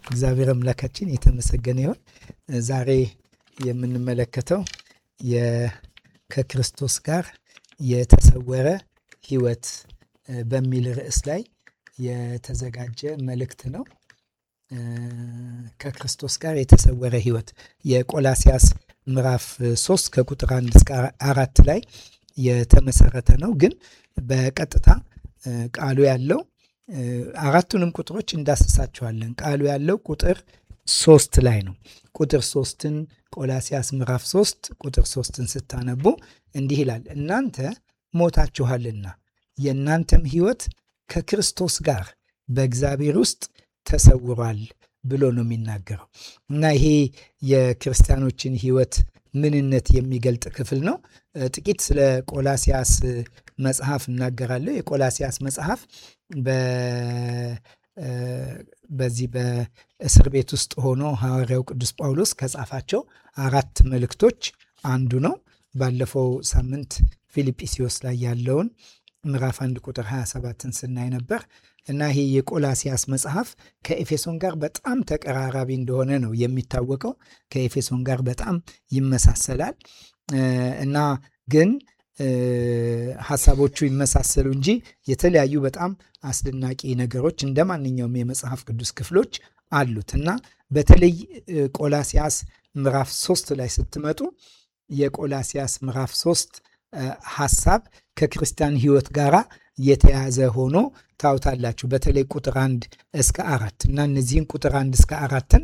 እግዚአብሔር አምላካችን የተመሰገነ ይሁን። ዛሬ የምንመለከተው ከክርስቶስ ጋር የተሰወረ ሕይወት በሚል ርዕስ ላይ የተዘጋጀ መልእክት ነው። ከክርስቶስ ጋር የተሰወረ ሕይወት የቆላሲያስ ምዕራፍ 3 ከቁጥር 1 እስከ አራት ላይ የተመሰረተ ነው። ግን በቀጥታ ቃሉ ያለው አራቱንም ቁጥሮች እንዳስሳቸዋለን። ቃሉ ያለው ቁጥር ሶስት ላይ ነው። ቁጥር ሶስትን ቆላሲያስ ምዕራፍ ሶስት ቁጥር ሶስትን ስታነቡ እንዲህ ይላል፣ እናንተ ሞታችኋልና የእናንተም ሕይወት ከክርስቶስ ጋር በእግዚአብሔር ውስጥ ተሰውሯል ብሎ ነው የሚናገረው እና ይሄ የክርስቲያኖችን ሕይወት ምንነት የሚገልጥ ክፍል ነው። ጥቂት ስለ ቆላሲያስ መጽሐፍ እናገራለሁ። የቆላሲያስ መጽሐፍ በዚህ በእስር ቤት ውስጥ ሆኖ ሐዋርያው ቅዱስ ጳውሎስ ከጻፋቸው አራት መልእክቶች አንዱ ነው። ባለፈው ሳምንት ፊልጵስዩስ ላይ ያለውን ምዕራፍ አንድ ቁጥር 27ን ስናይ ነበር እና ይሄ የቆላሲያስ መጽሐፍ ከኤፌሶን ጋር በጣም ተቀራራቢ እንደሆነ ነው የሚታወቀው። ከኤፌሶን ጋር በጣም ይመሳሰላል እና ግን ሀሳቦቹ ይመሳሰሉ እንጂ የተለያዩ በጣም አስደናቂ ነገሮች እንደ ማንኛውም የመጽሐፍ ቅዱስ ክፍሎች አሉት እና በተለይ ቆላሲያስ ምዕራፍ ሶስት ላይ ስትመጡ የቆላሲያስ ምዕራፍ ሶስት ሀሳብ ከክርስቲያን ሕይወት ጋራ የተያዘ ሆኖ ታውታላችሁ። በተለይ ቁጥር አንድ እስከ አራት እና እነዚህን ቁጥር አንድ እስከ አራትን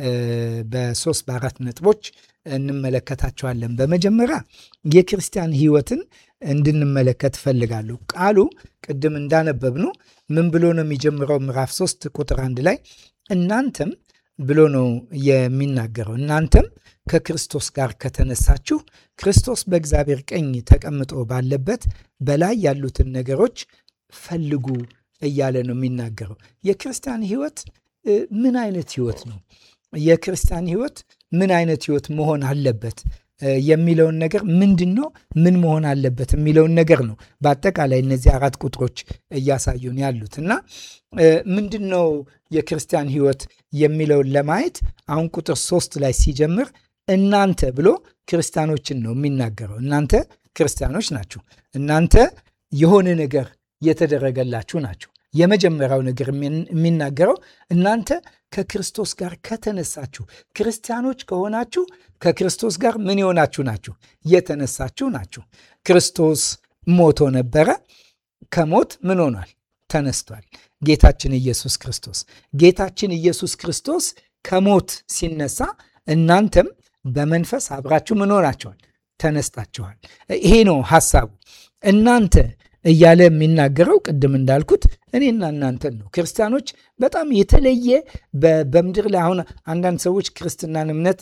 በሶስት በአራት ነጥቦች እንመለከታቸዋለን። በመጀመሪያ የክርስቲያን ሕይወትን እንድንመለከት እፈልጋለሁ። ቃሉ ቅድም እንዳነበብኑ ምን ብሎ ነው የሚጀምረው? ምዕራፍ ሶስት ቁጥር አንድ ላይ እናንተም ብሎ ነው የሚናገረው። እናንተም ከክርስቶስ ጋር ከተነሳችሁ ክርስቶስ በእግዚአብሔር ቀኝ ተቀምጦ ባለበት በላይ ያሉትን ነገሮች ፈልጉ እያለ ነው የሚናገረው። የክርስቲያን ሕይወት ምን አይነት ሕይወት ነው? የክርስቲያን ሕይወት ምን አይነት ሕይወት መሆን አለበት የሚለውን ነገር ምንድን ነው ምን መሆን አለበት የሚለውን ነገር ነው በአጠቃላይ እነዚህ አራት ቁጥሮች እያሳዩን ያሉት እና ምንድን ነው የክርስቲያን ሕይወት የሚለውን ለማየት አሁን ቁጥር ሶስት ላይ ሲጀምር እናንተ ብሎ ክርስቲያኖችን ነው የሚናገረው። እናንተ ክርስቲያኖች ናችሁ። እናንተ የሆነ ነገር የተደረገላችሁ ናችሁ። የመጀመሪያው ነገር የሚናገረው እናንተ ከክርስቶስ ጋር ከተነሳችሁ ክርስቲያኖች ከሆናችሁ ከክርስቶስ ጋር ምን የሆናችሁ ናችሁ? የተነሳችሁ ናችሁ። ክርስቶስ ሞቶ ነበረ። ከሞት ምን ሆኗል? ተነስቷል። ጌታችን ኢየሱስ ክርስቶስ ጌታችን ኢየሱስ ክርስቶስ ከሞት ሲነሳ እናንተም በመንፈስ አብራችሁ ምን ሆናችኋል? ተነስታችኋል። ይሄ ነው ሐሳቡ። እናንተ እያለ የሚናገረው ቅድም እንዳልኩት እኔና እናንተን ነው። ክርስቲያኖች በጣም የተለየ በምድር ላይ አሁን አንዳንድ ሰዎች ክርስትናን እምነት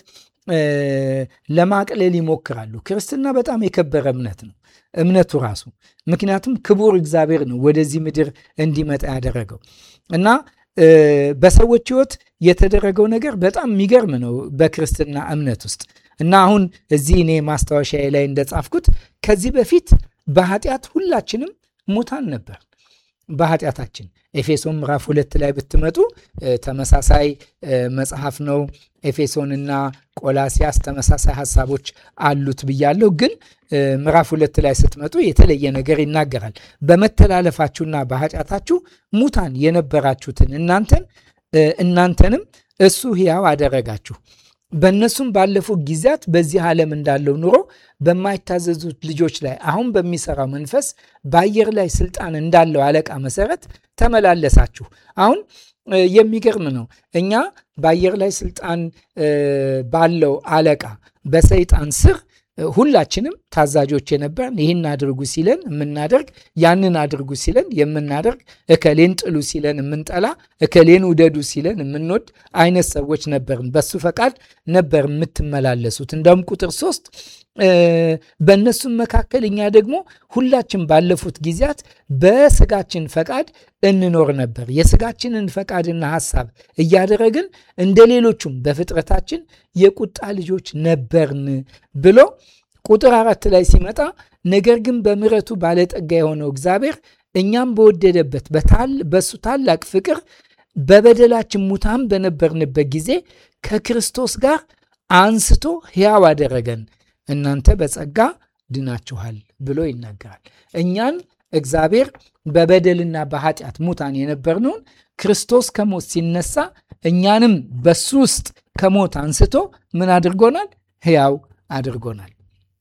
ለማቅለል ይሞክራሉ። ክርስትና በጣም የከበረ እምነት ነው እምነቱ ራሱ። ምክንያቱም ክቡር እግዚአብሔር ነው ወደዚህ ምድር እንዲመጣ ያደረገው እና በሰዎች ሕይወት የተደረገው ነገር በጣም የሚገርም ነው በክርስትና እምነት ውስጥ እና አሁን እዚህ እኔ ማስታወሻዬ ላይ እንደጻፍኩት ከዚህ በፊት በኃጢአት ሁላችንም ሙታን ነበር። በኃጢአታችን ኤፌሶን ምዕራፍ ሁለት ላይ ብትመጡ ተመሳሳይ መጽሐፍ ነው። ኤፌሶንና ቆላሲያስ ተመሳሳይ ሀሳቦች አሉት ብያለሁ። ግን ምዕራፍ ሁለት ላይ ስትመጡ የተለየ ነገር ይናገራል። በመተላለፋችሁና በኃጢአታችሁ ሙታን የነበራችሁትን እናንተን እናንተንም እሱ ሕያው አደረጋችሁ በእነሱም ባለፉት ጊዜያት በዚህ ዓለም እንዳለው ኑሮ በማይታዘዙት ልጆች ላይ አሁን በሚሰራው መንፈስ በአየር ላይ ስልጣን እንዳለው አለቃ መሰረት ተመላለሳችሁ። አሁን የሚገርም ነው። እኛ በአየር ላይ ስልጣን ባለው አለቃ በሰይጣን ስር ሁላችንም ታዛዦች የነበርን ይህን አድርጉ ሲለን የምናደርግ ያንን አድርጉ ሲለን የምናደርግ እከሌን ጥሉ ሲለን የምንጠላ እከሌን ውደዱ ሲለን የምንወድ አይነት ሰዎች ነበርን። በሱ ፈቃድ ነበር የምትመላለሱት። እንደውም ቁጥር ሶስት በእነሱም መካከል እኛ ደግሞ ሁላችን ባለፉት ጊዜያት በስጋችን ፈቃድ እንኖር ነበር። የስጋችንን ፈቃድና ሐሳብ እያደረግን እንደ ሌሎቹም በፍጥረታችን የቁጣ ልጆች ነበርን ብሎ ቁጥር አራት ላይ ሲመጣ ነገር ግን በምሕረቱ ባለጠጋ የሆነው እግዚአብሔር እኛም በወደደበት በሱ ታላቅ ፍቅር በበደላችን ሙታን በነበርንበት ጊዜ ከክርስቶስ ጋር አንስቶ ሕያው አደረገን፣ እናንተ በጸጋ ድናችኋል ብሎ ይናገራል። እኛን እግዚአብሔር በበደልና በኃጢአት ሙታን የነበርነውን ክርስቶስ ከሞት ሲነሳ እኛንም በሱ ውስጥ ከሞት አንስቶ ምን አድርጎናል? ሕያው አድርጎናል።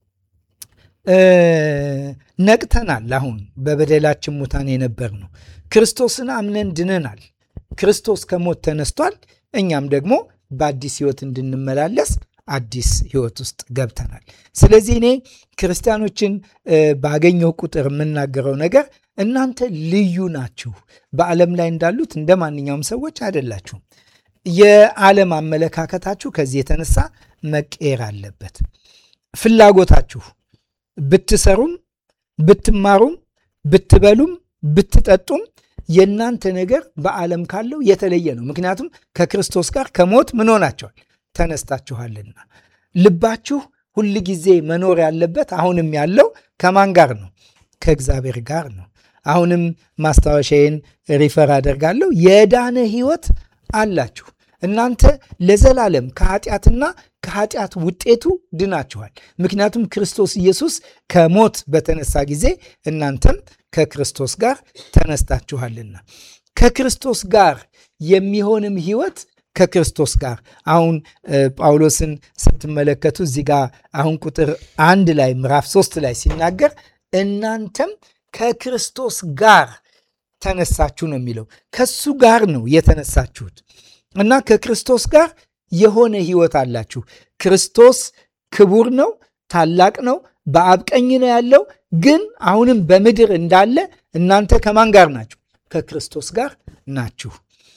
ነቅተናል። አሁን በበደላችን ሙታን የነበር ነው። ክርስቶስን አምነን ድነናል። ክርስቶስ ከሞት ተነስቷል። እኛም ደግሞ በአዲስ ሕይወት እንድንመላለስ አዲስ ሕይወት ውስጥ ገብተናል። ስለዚህ እኔ ክርስቲያኖችን ባገኘው ቁጥር የምናገረው ነገር እናንተ ልዩ ናችሁ። በዓለም ላይ እንዳሉት እንደ ማንኛውም ሰዎች አይደላችሁም። የዓለም አመለካከታችሁ ከዚህ የተነሳ መቀየር አለበት። ፍላጎታችሁ ብትሰሩም፣ ብትማሩም፣ ብትበሉም፣ ብትጠጡም የእናንተ ነገር በዓለም ካለው የተለየ ነው። ምክንያቱም ከክርስቶስ ጋር ከሞት ምን ሆናቸዋል? ተነስታችኋልና። ልባችሁ ሁል ጊዜ መኖር ያለበት አሁንም ያለው ከማን ጋር ነው? ከእግዚአብሔር ጋር ነው። አሁንም ማስታወሻዬን ሪፈር አደርጋለሁ። የዳነ ሕይወት አላችሁ። እናንተ ለዘላለም ከኃጢአትና ከኃጢአት ውጤቱ ድናችኋል። ምክንያቱም ክርስቶስ ኢየሱስ ከሞት በተነሳ ጊዜ እናንተም ከክርስቶስ ጋር ተነስታችኋልና ከክርስቶስ ጋር የሚሆንም ሕይወት ከክርስቶስ ጋር አሁን ጳውሎስን ስትመለከቱ እዚህ ጋር አሁን ቁጥር አንድ ላይ ምዕራፍ ሶስት ላይ ሲናገር እናንተም ከክርስቶስ ጋር ተነሳችሁ ነው የሚለው። ከሱ ጋር ነው የተነሳችሁት እና ከክርስቶስ ጋር የሆነ ሕይወት አላችሁ። ክርስቶስ ክቡር ነው፣ ታላቅ ነው፣ በአብ ቀኝ ነው ያለው። ግን አሁንም በምድር እንዳለ እናንተ ከማን ጋር ናችሁ? ከክርስቶስ ጋር ናችሁ።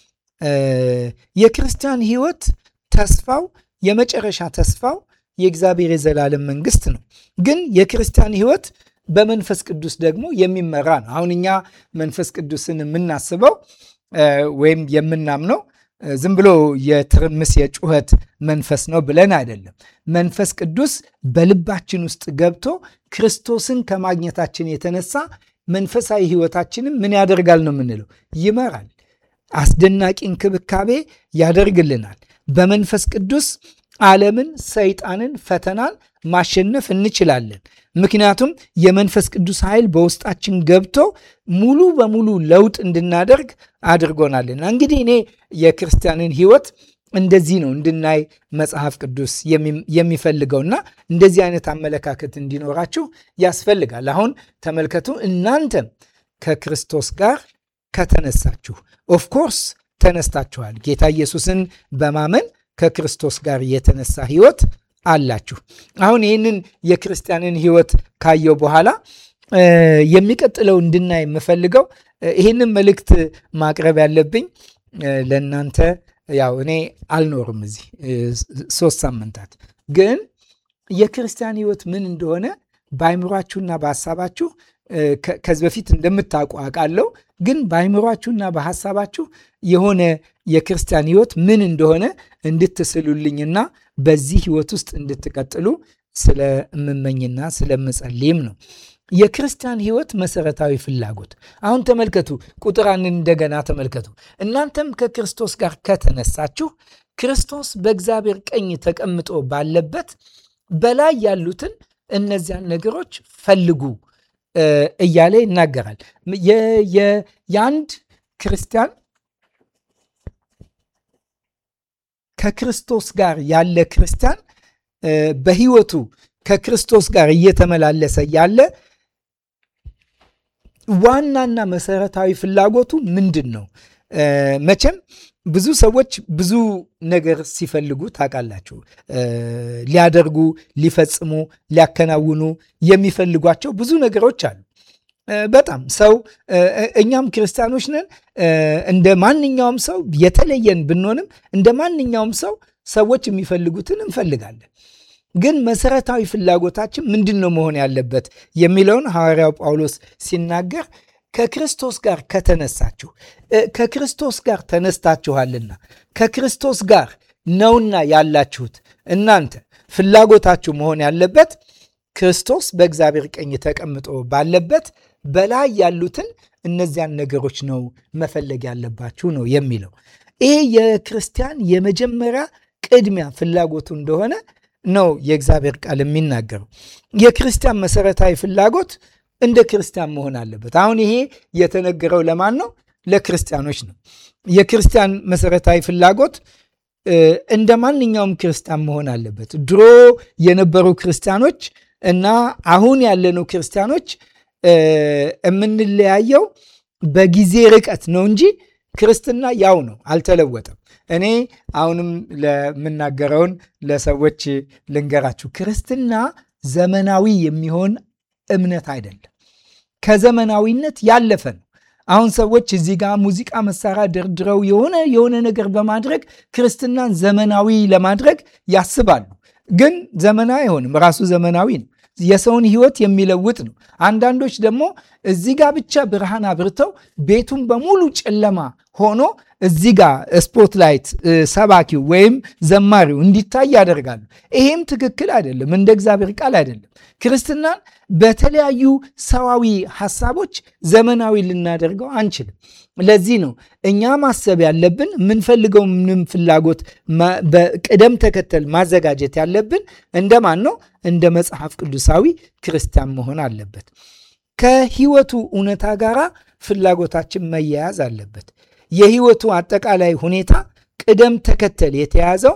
የክርስቲያን ሕይወት ተስፋው የመጨረሻ ተስፋው የእግዚአብሔር የዘላለም መንግስት ነው። ግን የክርስቲያን ሕይወት በመንፈስ ቅዱስ ደግሞ የሚመራ ነው። አሁን እኛ መንፈስ ቅዱስን የምናስበው ወይም የምናምነው ዝም ብሎ የትርምስ የጩኸት መንፈስ ነው ብለን አይደለም። መንፈስ ቅዱስ በልባችን ውስጥ ገብቶ ክርስቶስን ከማግኘታችን የተነሳ መንፈሳዊ ሕይወታችንም ምን ያደርጋል ነው የምንለው? ይመራል። አስደናቂ እንክብካቤ ያደርግልናል። በመንፈስ ቅዱስ ዓለምን፣ ሰይጣንን፣ ፈተናን ማሸነፍ እንችላለን። ምክንያቱም የመንፈስ ቅዱስ ኃይል በውስጣችን ገብቶ ሙሉ በሙሉ ለውጥ እንድናደርግ አድርጎናልና። እንግዲህ እኔ የክርስቲያንን ሕይወት እንደዚህ ነው እንድናይ መጽሐፍ ቅዱስ የሚፈልገውና እንደዚህ አይነት አመለካከት እንዲኖራችሁ ያስፈልጋል። አሁን ተመልከቱ፣ እናንተም ከክርስቶስ ጋር ከተነሳችሁ፣ ኦፍኮርስ ተነስታችኋል። ጌታ ኢየሱስን በማመን ከክርስቶስ ጋር የተነሳ ሕይወት አላችሁ። አሁን ይህንን የክርስቲያንን ሕይወት ካየው በኋላ የሚቀጥለው እንድናይ የምፈልገው ይህንን መልእክት ማቅረብ ያለብኝ ለእናንተ ያው እኔ አልኖርም እዚህ ሶስት ሳምንታት ግን የክርስቲያን ሕይወት ምን እንደሆነ በአይምሯችሁና በሀሳባችሁ ከዚህ በፊት እንደምታውቁ አውቃለሁ። ግን በአይምሯችሁና በሀሳባችሁ የሆነ የክርስቲያን ሕይወት ምን እንደሆነ እንድትስሉልኝና በዚህ ሕይወት ውስጥ እንድትቀጥሉ ስለምመኝና ስለምጸልይም ነው። የክርስቲያን ሕይወት መሰረታዊ ፍላጎት አሁን ተመልከቱ፣ ቁጥር አንድን እንደገና ተመልከቱ። እናንተም ከክርስቶስ ጋር ከተነሳችሁ ክርስቶስ በእግዚአብሔር ቀኝ ተቀምጦ ባለበት በላይ ያሉትን እነዚያን ነገሮች ፈልጉ እያለ ይናገራል። የአንድ ክርስቲያን ከክርስቶስ ጋር ያለ ክርስቲያን በሕይወቱ ከክርስቶስ ጋር እየተመላለሰ ያለ ዋናና መሰረታዊ ፍላጎቱ ምንድን ነው? መቼም ብዙ ሰዎች ብዙ ነገር ሲፈልጉ ታውቃላችሁ። ሊያደርጉ፣ ሊፈጽሙ፣ ሊያከናውኑ የሚፈልጓቸው ብዙ ነገሮች አሉ። በጣም ሰው እኛም ክርስቲያኖች ነን። እንደ ማንኛውም ሰው የተለየን ብንሆንም እንደ ማንኛውም ሰው ሰዎች የሚፈልጉትን እንፈልጋለን። ግን መሰረታዊ ፍላጎታችን ምንድን ነው መሆን ያለበት የሚለውን ሐዋርያው ጳውሎስ ሲናገር ከክርስቶስ ጋር ከተነሳችሁ ከክርስቶስ ጋር ተነስታችኋልና ከክርስቶስ ጋር ነውና ያላችሁት እናንተ ፍላጎታችሁ መሆን ያለበት ክርስቶስ በእግዚአብሔር ቀኝ ተቀምጦ ባለበት በላይ ያሉትን እነዚያን ነገሮች ነው መፈለግ ያለባችሁ ነው የሚለው። ይሄ የክርስቲያን የመጀመሪያ ቅድሚያ ፍላጎቱ እንደሆነ ነው የእግዚአብሔር ቃል የሚናገረው። የክርስቲያን መሰረታዊ ፍላጎት እንደ ክርስቲያን መሆን አለበት። አሁን ይሄ የተነገረው ለማን ነው? ለክርስቲያኖች ነው። የክርስቲያን መሰረታዊ ፍላጎት እንደ ማንኛውም ክርስቲያን መሆን አለበት። ድሮ የነበሩ ክርስቲያኖች እና አሁን ያለነው ክርስቲያኖች የምንለያየው በጊዜ ርቀት ነው እንጂ ክርስትና ያው ነው፣ አልተለወጠም። እኔ አሁንም ለምናገረውን ለሰዎች ልንገራችሁ። ክርስትና ዘመናዊ የሚሆን እምነት አይደለም። ከዘመናዊነት ያለፈ ነው። አሁን ሰዎች እዚህ ጋር ሙዚቃ መሳሪያ ደርድረው የሆነ የሆነ ነገር በማድረግ ክርስትናን ዘመናዊ ለማድረግ ያስባሉ። ግን ዘመናዊ አይሆንም። ራሱ ዘመናዊ ነው። የሰውን ሕይወት የሚለውጥ ነው። አንዳንዶች ደግሞ እዚህ ጋር ብቻ ብርሃን አብርተው ቤቱን በሙሉ ጨለማ ሆኖ እዚህ ጋር ስፖትላይት ሰባኪው ወይም ዘማሪው እንዲታይ ያደርጋሉ። ይሄም ትክክል አይደለም፣ እንደ እግዚአብሔር ቃል አይደለም። ክርስትናን በተለያዩ ሰዋዊ ሀሳቦች ዘመናዊ ልናደርገው አንችልም። ለዚህ ነው እኛ ማሰብ ያለብን የምንፈልገው ምንም ፍላጎት በቅደም ተከተል ማዘጋጀት ያለብን እንደማን ነው? እንደ መጽሐፍ ቅዱሳዊ ክርስቲያን መሆን አለበት። ከህይወቱ እውነታ ጋራ ፍላጎታችን መያያዝ አለበት። የህይወቱ አጠቃላይ ሁኔታ ቅደም ተከተል የተያዘው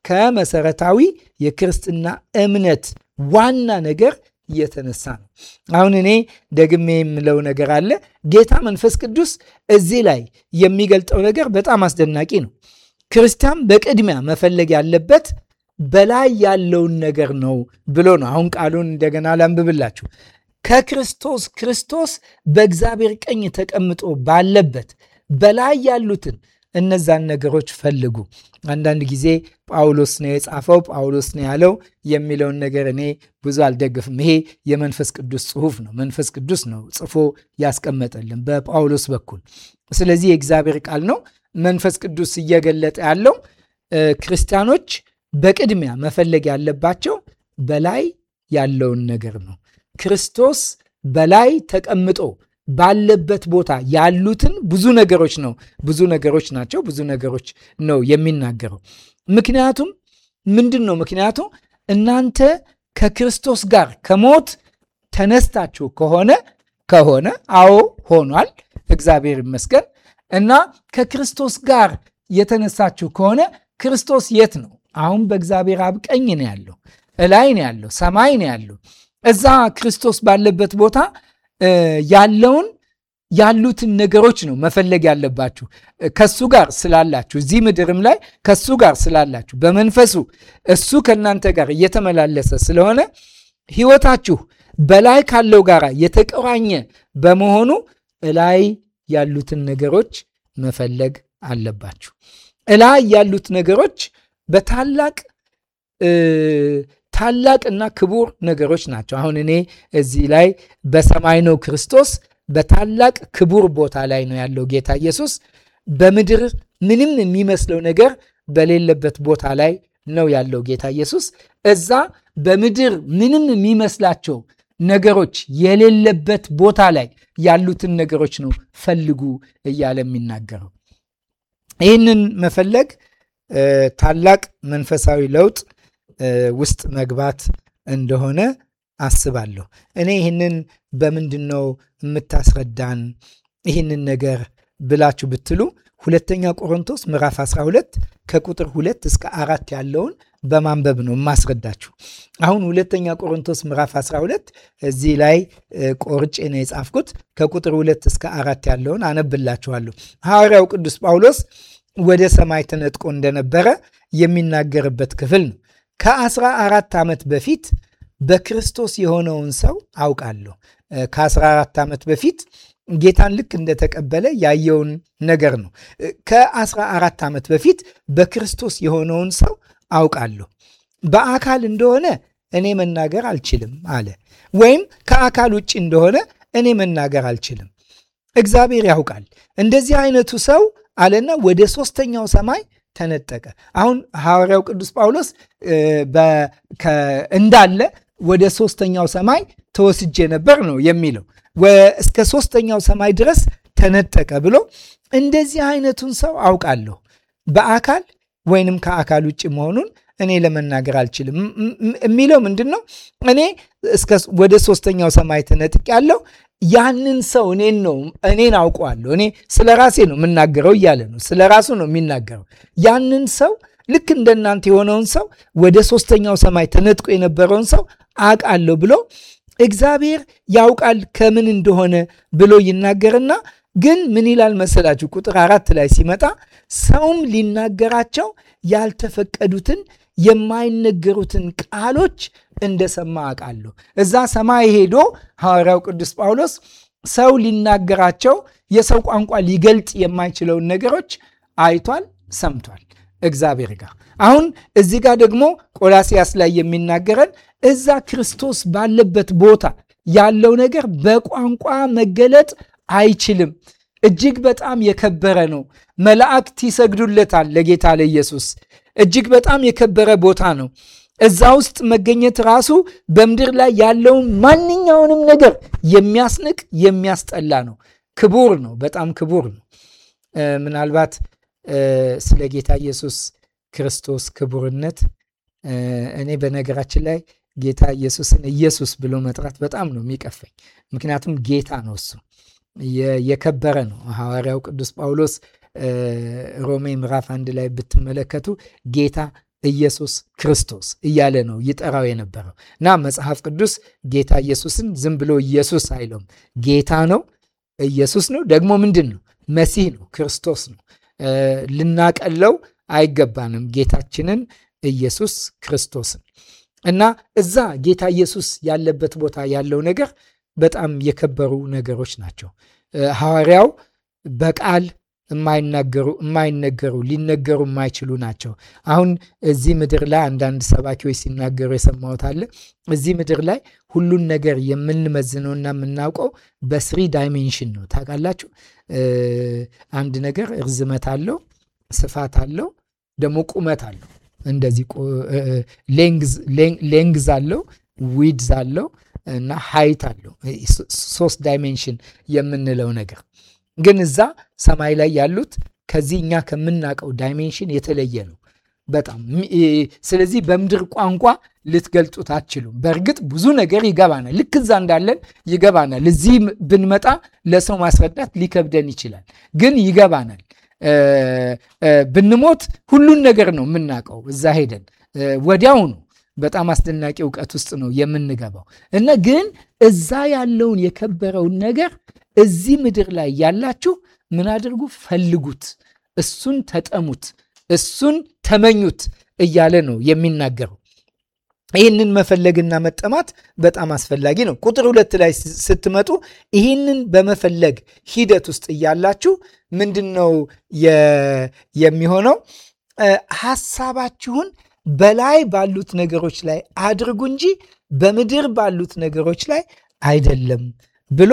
ከመሰረታዊ የክርስትና እምነት ዋና ነገር እየተነሳ ነው። አሁን እኔ ደግሜ የምለው ነገር አለ። ጌታ መንፈስ ቅዱስ እዚህ ላይ የሚገልጠው ነገር በጣም አስደናቂ ነው። ክርስቲያን በቅድሚያ መፈለግ ያለበት በላይ ያለውን ነገር ነው ብሎ ነው። አሁን ቃሉን እንደገና ላንብብላችሁ። ከክርስቶስ ክርስቶስ በእግዚአብሔር ቀኝ ተቀምጦ ባለበት በላይ ያሉትን እነዛን ነገሮች ፈልጉ። አንዳንድ ጊዜ ጳውሎስ ነው የጻፈው ጳውሎስ ነው ያለው የሚለውን ነገር እኔ ብዙ አልደግፍም። ይሄ የመንፈስ ቅዱስ ጽሑፍ ነው። መንፈስ ቅዱስ ነው ጽፎ ያስቀመጠልን በጳውሎስ በኩል። ስለዚህ የእግዚአብሔር ቃል ነው። መንፈስ ቅዱስ እየገለጠ ያለው ክርስቲያኖች በቅድሚያ መፈለግ ያለባቸው በላይ ያለውን ነገር ነው። ክርስቶስ በላይ ተቀምጦ ባለበት ቦታ ያሉትን ብዙ ነገሮች ነው ብዙ ነገሮች ናቸው ብዙ ነገሮች ነው የሚናገረው። ምክንያቱም ምንድን ነው ምክንያቱ? እናንተ ከክርስቶስ ጋር ከሞት ተነስታችሁ ከሆነ ከሆነ አዎ ሆኗል፣ እግዚአብሔር ይመስገን። እና ከክርስቶስ ጋር የተነሳችሁ ከሆነ ክርስቶስ የት ነው? አሁን በእግዚአብሔር አብ ቀኝ ነው ያለው፣ እላይ ነው ያለው፣ ሰማይ ነው ያለው። እዛ ክርስቶስ ባለበት ቦታ ያለውን ያሉትን ነገሮች ነው መፈለግ ያለባችሁ። ከሱ ጋር ስላላችሁ እዚህ ምድርም ላይ ከሱ ጋር ስላላችሁ በመንፈሱ እሱ ከእናንተ ጋር እየተመላለሰ ስለሆነ ሕይወታችሁ በላይ ካለው ጋር የተቆራኘ በመሆኑ እላይ ያሉትን ነገሮች መፈለግ አለባችሁ። እላይ ያሉት ነገሮች በታላቅ ታላቅና ክቡር ነገሮች ናቸው። አሁን እኔ እዚህ ላይ በሰማይ ነው ክርስቶስ በታላቅ ክቡር ቦታ ላይ ነው ያለው ጌታ ኢየሱስ። በምድር ምንም የሚመስለው ነገር በሌለበት ቦታ ላይ ነው ያለው ጌታ ኢየሱስ። እዛ በምድር ምንም የሚመስላቸው ነገሮች የሌለበት ቦታ ላይ ያሉትን ነገሮች ነው ፈልጉ እያለ የሚናገረው። ይህንን መፈለግ ታላቅ መንፈሳዊ ለውጥ ውስጥ መግባት እንደሆነ አስባለሁ። እኔ ይህንን በምንድን ነው የምታስረዳን ይህንን ነገር ብላችሁ ብትሉ ሁለተኛ ቆሮንቶስ ምዕራፍ 12 ከቁጥር ሁለት እስከ አራት ያለውን በማንበብ ነው የማስረዳችሁ። አሁን ሁለተኛ ቆሮንቶስ ምዕራፍ 12 እዚህ ላይ ቆርጬ ነው የጻፍኩት። ከቁጥር ሁለት እስከ አራት ያለውን አነብላችኋለሁ። ሐዋርያው ቅዱስ ጳውሎስ ወደ ሰማይ ተነጥቆ እንደነበረ የሚናገርበት ክፍል ነው። ከአስራ አራት ዓመት በፊት በክርስቶስ የሆነውን ሰው አውቃለሁ። ከ14 ዓመት በፊት ጌታን ልክ እንደተቀበለ ያየውን ነገር ነው። ከ14 ዓመት በፊት በክርስቶስ የሆነውን ሰው አውቃለሁ። በአካል እንደሆነ እኔ መናገር አልችልም አለ። ወይም ከአካል ውጭ እንደሆነ እኔ መናገር አልችልም፣ እግዚአብሔር ያውቃል። እንደዚህ አይነቱ ሰው አለና ወደ ሶስተኛው ሰማይ ተነጠቀ። አሁን ሐዋርያው ቅዱስ ጳውሎስ እንዳለ ወደ ሶስተኛው ሰማይ ተወስጄ ነበር ነው የሚለው። እስከ ሶስተኛው ሰማይ ድረስ ተነጠቀ ብሎ እንደዚህ አይነቱን ሰው አውቃለሁ። በአካል ወይንም ከአካል ውጭ መሆኑን እኔ ለመናገር አልችልም። የሚለው ምንድን ነው? እኔ ወደ ሶስተኛው ሰማይ ተነጥቅ ያለው ያንን ሰው እኔን ነው እኔን አውቀዋለሁ። እኔ ስለ ራሴ ነው የምናገረው እያለ ነው። ስለ ራሱ ነው የሚናገረው። ያንን ሰው ልክ እንደናንተ የሆነውን ሰው ወደ ሶስተኛው ሰማይ ተነጥቆ የነበረውን ሰው አውቃለሁ ብሎ እግዚአብሔር ያውቃል ከምን እንደሆነ ብሎ ይናገርና ግን ምን ይላል መሰላችሁ? ቁጥር አራት ላይ ሲመጣ ሰውም ሊናገራቸው ያልተፈቀዱትን የማይነገሩትን ቃሎች እንደሰማ አውቃለሁ። እዛ ሰማይ ሄዶ ሐዋርያው ቅዱስ ጳውሎስ ሰው ሊናገራቸው የሰው ቋንቋ ሊገልጥ የማይችለውን ነገሮች አይቷል፣ ሰምቷል እግዚአብሔር ጋር። አሁን እዚህ ጋር ደግሞ ቆላሲያስ ላይ የሚናገረን እዛ ክርስቶስ ባለበት ቦታ ያለው ነገር በቋንቋ መገለጥ አይችልም። እጅግ በጣም የከበረ ነው። መላእክት ይሰግዱለታል ለጌታ ለኢየሱስ። እጅግ በጣም የከበረ ቦታ ነው። እዛ ውስጥ መገኘት ራሱ በምድር ላይ ያለውን ማንኛውንም ነገር የሚያስንቅ የሚያስጠላ ነው። ክቡር ነው፣ በጣም ክቡር ነው። ምናልባት ስለ ጌታ ኢየሱስ ክርስቶስ ክቡርነት እኔ በነገራችን ላይ ጌታ ኢየሱስን ኢየሱስ ብሎ መጥራት በጣም ነው የሚቀፈኝ። ምክንያቱም ጌታ ነው እሱ የከበረ ነው። ሐዋርያው ቅዱስ ጳውሎስ ሮሜ ምዕራፍ አንድ ላይ ብትመለከቱ ጌታ ኢየሱስ ክርስቶስ እያለ ነው ይጠራው የነበረው እና መጽሐፍ ቅዱስ ጌታ ኢየሱስን ዝም ብሎ ኢየሱስ አይለውም። ጌታ ነው፣ ኢየሱስ ነው፣ ደግሞ ምንድን ነው? መሲህ ነው፣ ክርስቶስ ነው። ልናቀለው አይገባንም ጌታችንን ኢየሱስ ክርስቶስን እና እዛ ጌታ ኢየሱስ ያለበት ቦታ ያለው ነገር በጣም የከበሩ ነገሮች ናቸው። ሐዋርያው በቃል የማይናገሩ የማይነገሩ ሊነገሩ የማይችሉ ናቸው። አሁን እዚህ ምድር ላይ አንዳንድ ሰባኪዎች ሲናገሩ የሰማሁት አለ። እዚህ ምድር ላይ ሁሉን ነገር የምንመዝነውና የምናውቀው በስሪ ዳይሜንሽን ነው። ታውቃላችሁ፣ አንድ ነገር እርዝመት አለው፣ ስፋት አለው፣ ደግሞ ቁመት አለው። እንደዚህ ሌንግዝ አለው፣ ዊድዝ አለው እና ሃይት አለው። ሶስት ዳይሜንሽን የምንለው ነገር ግን እዛ ሰማይ ላይ ያሉት ከዚህ እኛ ከምናውቀው ዳይሜንሽን የተለየ ነው በጣም። ስለዚህ በምድር ቋንቋ ልትገልጡት አትችሉም። በእርግጥ ብዙ ነገር ይገባናል፣ ልክ እዛ እንዳለን ይገባናል። እዚህ ብንመጣ ለሰው ማስረዳት ሊከብደን ይችላል፣ ግን ይገባናል። ብንሞት ሁሉን ነገር ነው የምናውቀው እዛ ሄደን ወዲያውኑ በጣም አስደናቂ እውቀት ውስጥ ነው የምንገባው እና ግን እዛ ያለውን የከበረውን ነገር እዚህ ምድር ላይ ያላችሁ ምን አድርጉ? ፈልጉት፣ እሱን ተጠሙት፣ እሱን ተመኙት እያለ ነው የሚናገረው። ይህንን መፈለግና መጠማት በጣም አስፈላጊ ነው። ቁጥር ሁለት ላይ ስትመጡ ይህንን በመፈለግ ሂደት ውስጥ እያላችሁ ምንድን ነው የሚሆነው? ሐሳባችሁን በላይ ባሉት ነገሮች ላይ አድርጉ እንጂ በምድር ባሉት ነገሮች ላይ አይደለም ብሎ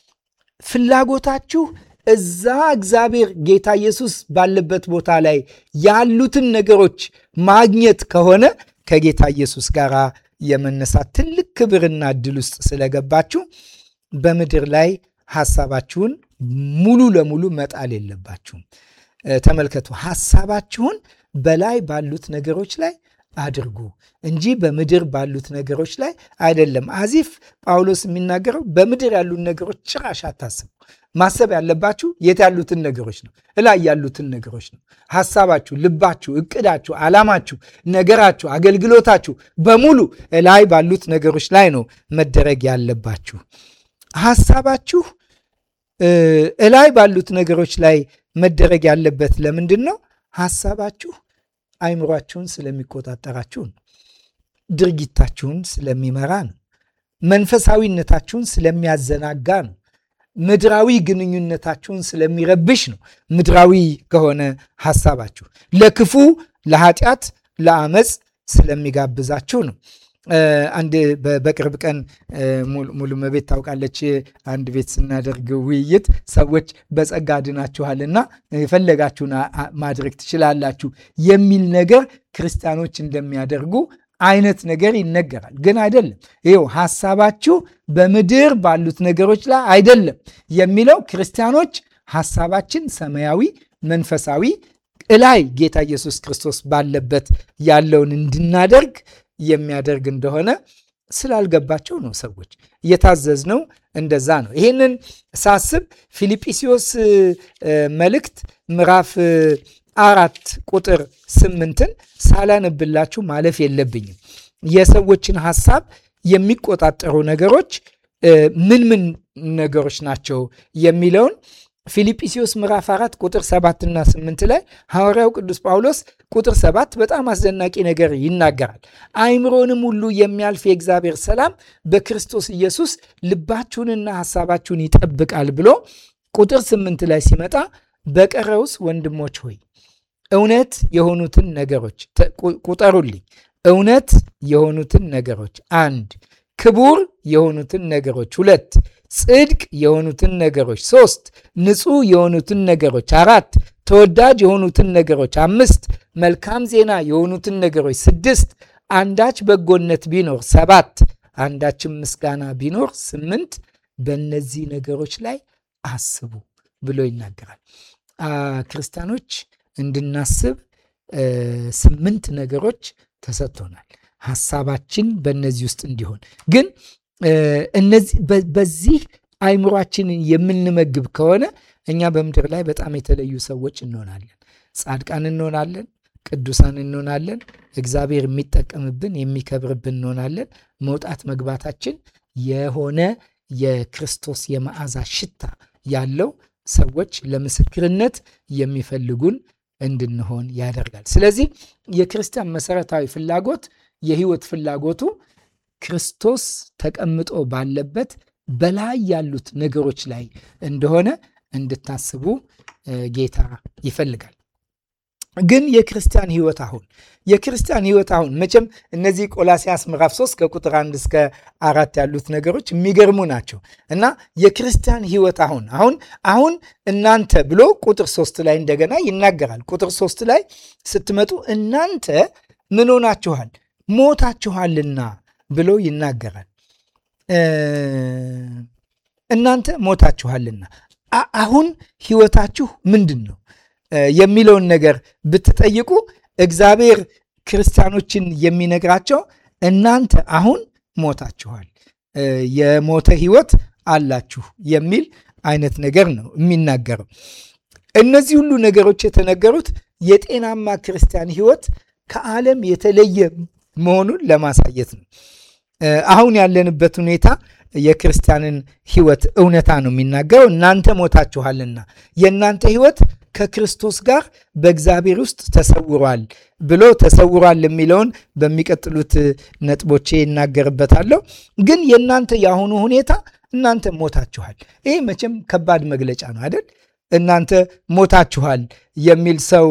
ፍላጎታችሁ እዛ እግዚአብሔር ጌታ ኢየሱስ ባለበት ቦታ ላይ ያሉትን ነገሮች ማግኘት ከሆነ ከጌታ ኢየሱስ ጋር የመነሳት ትልቅ ክብርና እድል ውስጥ ስለገባችሁ በምድር ላይ ሐሳባችሁን ሙሉ ለሙሉ መጣል የለባችሁም። ተመልከቱ፣ ሐሳባችሁን በላይ ባሉት ነገሮች ላይ አድርጉ እንጂ በምድር ባሉት ነገሮች ላይ አይደለም። አዚፍ ጳውሎስ የሚናገረው በምድር ያሉት ነገሮች ጭራሽ አታስቡ። ማሰብ ያለባችሁ የት ያሉትን ነገሮች ነው? እላይ ያሉትን ነገሮች ነው። ሐሳባችሁ፣ ልባችሁ፣ እቅዳችሁ፣ ዓላማችሁ፣ ነገራችሁ፣ አገልግሎታችሁ በሙሉ እላይ ባሉት ነገሮች ላይ ነው መደረግ ያለባችሁ። ሐሳባችሁ እላይ ባሉት ነገሮች ላይ መደረግ ያለበት ለምንድን ነው? ሐሳባችሁ አይምሯችሁን ስለሚቆጣጠራችሁ ነው። ድርጊታችሁን ስለሚመራ ነው። መንፈሳዊነታችሁን ስለሚያዘናጋ ነው። ምድራዊ ግንኙነታችሁን ስለሚረብሽ ነው። ምድራዊ ከሆነ ሐሳባችሁ ለክፉ፣ ለኃጢአት፣ ለአመፅ ስለሚጋብዛችሁ ነው። አንድ በቅርብ ቀን ሙሉ መቤት ታውቃለች። አንድ ቤት ስናደርግ ውይይት ሰዎች በጸጋ ድናችኋልና የፈለጋችሁን ማድረግ ትችላላችሁ የሚል ነገር ክርስቲያኖች እንደሚያደርጉ አይነት ነገር ይነገራል። ግን አይደለም። ይኸው ሐሳባችሁ በምድር ባሉት ነገሮች ላይ አይደለም የሚለው ክርስቲያኖች ሐሳባችን ሰማያዊ፣ መንፈሳዊ እላይ ጌታ ኢየሱስ ክርስቶስ ባለበት ያለውን እንድናደርግ የሚያደርግ እንደሆነ ስላልገባቸው ነው። ሰዎች የታዘዝነው እንደዛ ነው። ይህንን ሳስብ ፊልጵስዩስ መልእክት ምዕራፍ አራት ቁጥር ስምንትን ሳላነብላችሁ ማለፍ የለብኝም። የሰዎችን ሐሳብ የሚቆጣጠሩ ነገሮች ምን ምን ነገሮች ናቸው የሚለውን ፊልጵስዩስ ምዕራፍ 4 ቁጥር 7 እና 8 ላይ ሐዋርያው ቅዱስ ጳውሎስ ቁጥር 7 በጣም አስደናቂ ነገር ይናገራል። አይምሮንም ሁሉ የሚያልፍ የእግዚአብሔር ሰላም በክርስቶስ ኢየሱስ ልባችሁንና ሐሳባችሁን ይጠብቃል ብሎ ቁጥር 8 ላይ ሲመጣ በቀረውስ ወንድሞች ሆይ እውነት የሆኑትን ነገሮች ቁጠሩልኝ። እውነት የሆኑትን ነገሮች አንድ፣ ክቡር የሆኑትን ነገሮች ሁለት፣ ጽድቅ የሆኑትን ነገሮች ሶስት፣ ንጹሕ የሆኑትን ነገሮች አራት፣ ተወዳጅ የሆኑትን ነገሮች አምስት፣ መልካም ዜና የሆኑትን ነገሮች ስድስት፣ አንዳች በጎነት ቢኖር ሰባት፣ አንዳችም ምስጋና ቢኖር ስምንት፣ በእነዚህ ነገሮች ላይ አስቡ ብሎ ይናገራል። ክርስቲያኖች እንድናስብ ስምንት ነገሮች ተሰጥቶናል። ሐሳባችን በእነዚህ ውስጥ እንዲሆን ግን እነዚህ በዚህ አይምሯችንን የምንመግብ ከሆነ እኛ በምድር ላይ በጣም የተለዩ ሰዎች እንሆናለን። ጻድቃን እንሆናለን። ቅዱሳን እንሆናለን። እግዚአብሔር የሚጠቀምብን የሚከብርብን እንሆናለን። መውጣት መግባታችን የሆነ የክርስቶስ የመዓዛ ሽታ ያለው ሰዎች ለምስክርነት የሚፈልጉን እንድንሆን ያደርጋል። ስለዚህ የክርስቲያን መሰረታዊ ፍላጎት የህይወት ፍላጎቱ ክርስቶስ ተቀምጦ ባለበት በላይ ያሉት ነገሮች ላይ እንደሆነ እንድታስቡ ጌታ ይፈልጋል። ግን የክርስቲያን ህይወት አሁን የክርስቲያን ህይወት አሁን መቼም እነዚህ ቆላሲያስ ምዕራፍ 3 ከቁጥር 1 እስከ አራት ያሉት ነገሮች የሚገርሙ ናቸው እና የክርስቲያን ህይወት አሁን አሁን አሁን እናንተ ብሎ ቁጥር 3 ላይ እንደገና ይናገራል። ቁጥር 3 ላይ ስትመጡ እናንተ ምን ሆናችኋል? ሞታችኋልና ብሎ ይናገራል። እናንተ ሞታችኋልና አሁን ህይወታችሁ ምንድን ነው የሚለውን ነገር ብትጠይቁ እግዚአብሔር ክርስቲያኖችን የሚነግራቸው እናንተ አሁን ሞታችኋል፣ የሞተ ህይወት አላችሁ የሚል አይነት ነገር ነው የሚናገረው። እነዚህ ሁሉ ነገሮች የተነገሩት የጤናማ ክርስቲያን ህይወት ከዓለም የተለየ መሆኑን ለማሳየት ነው። አሁን ያለንበት ሁኔታ የክርስቲያንን ህይወት እውነታ ነው የሚናገረው። እናንተ ሞታችኋልና የእናንተ ህይወት ከክርስቶስ ጋር በእግዚአብሔር ውስጥ ተሰውሯል ብሎ ተሰውሯል የሚለውን በሚቀጥሉት ነጥቦቼ ይናገርበታለሁ። ግን የእናንተ የአሁኑ ሁኔታ እናንተ ሞታችኋል። ይህ መቼም ከባድ መግለጫ ነው አይደል? እናንተ ሞታችኋል የሚል ሰው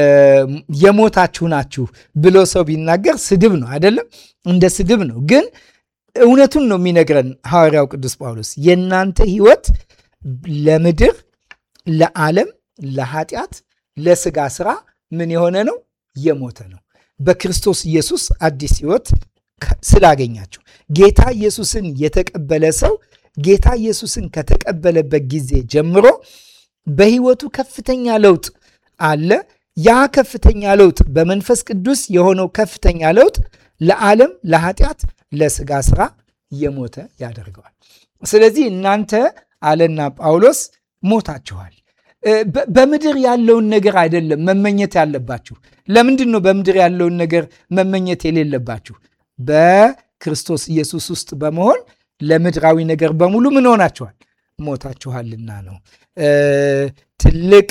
የሞታችሁ ናችሁ ብሎ ሰው ቢናገር ስድብ ነው አይደለም? እንደ ስድብ ነው። ግን እውነቱን ነው የሚነግረን ሐዋርያው ቅዱስ ጳውሎስ የእናንተ ህይወት ለምድር፣ ለዓለም ለኃጢአት ለስጋ ስራ ምን የሆነ ነው? የሞተ ነው። በክርስቶስ ኢየሱስ አዲስ ህይወት ስላገኛችሁ ጌታ ኢየሱስን የተቀበለ ሰው ጌታ ኢየሱስን ከተቀበለበት ጊዜ ጀምሮ በህይወቱ ከፍተኛ ለውጥ አለ። ያ ከፍተኛ ለውጥ በመንፈስ ቅዱስ የሆነው ከፍተኛ ለውጥ ለዓለም፣ ለኃጢአት፣ ለስጋ ስራ የሞተ ያደርገዋል። ስለዚህ እናንተ አለና ጳውሎስ ሞታችኋል። በምድር ያለውን ነገር አይደለም መመኘት ያለባችሁ። ለምንድን ነው በምድር ያለውን ነገር መመኘት የሌለባችሁ? በክርስቶስ ኢየሱስ ውስጥ በመሆን ለምድራዊ ነገር በሙሉ ምን ሆናችኋል? ሞታችኋልና ነው። ትልቅ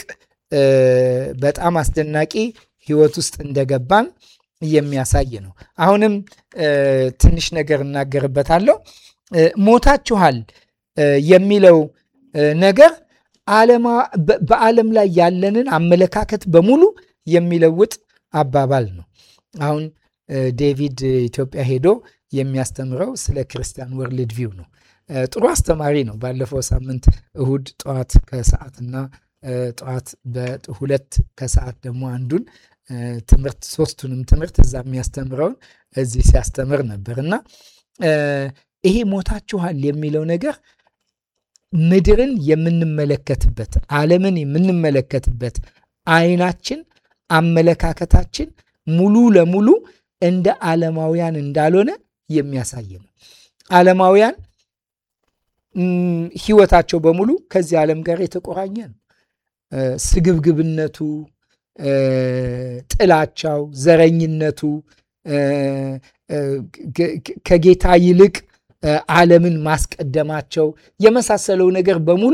በጣም አስደናቂ ህይወት ውስጥ እንደገባን የሚያሳይ ነው። አሁንም ትንሽ ነገር እናገርበታለሁ። ሞታችኋል የሚለው ነገር በዓለም ላይ ያለንን አመለካከት በሙሉ የሚለውጥ አባባል ነው። አሁን ዴቪድ ኢትዮጵያ ሄዶ የሚያስተምረው ስለ ክርስቲያን ወርልድ ቪው ነው። ጥሩ አስተማሪ ነው። ባለፈው ሳምንት እሁድ ጠዋት ከሰዓትና ጠዋት በሁለት ከሰዓት ደግሞ አንዱን ትምህርት ሶስቱንም ትምህርት እዛ የሚያስተምረውን እዚህ ሲያስተምር ነበር እና ይሄ ሞታችኋል የሚለው ነገር ምድርን የምንመለከትበት ዓለምን የምንመለከትበት አይናችን፣ አመለካከታችን ሙሉ ለሙሉ እንደ ዓለማውያን እንዳልሆነ የሚያሳይ ነው። ዓለማውያን ሕይወታቸው በሙሉ ከዚህ ዓለም ጋር የተቆራኘ ነው። ስግብግብነቱ፣ ጥላቻው፣ ዘረኝነቱ ከጌታ ይልቅ ዓለምን ማስቀደማቸው የመሳሰለው ነገር በሙሉ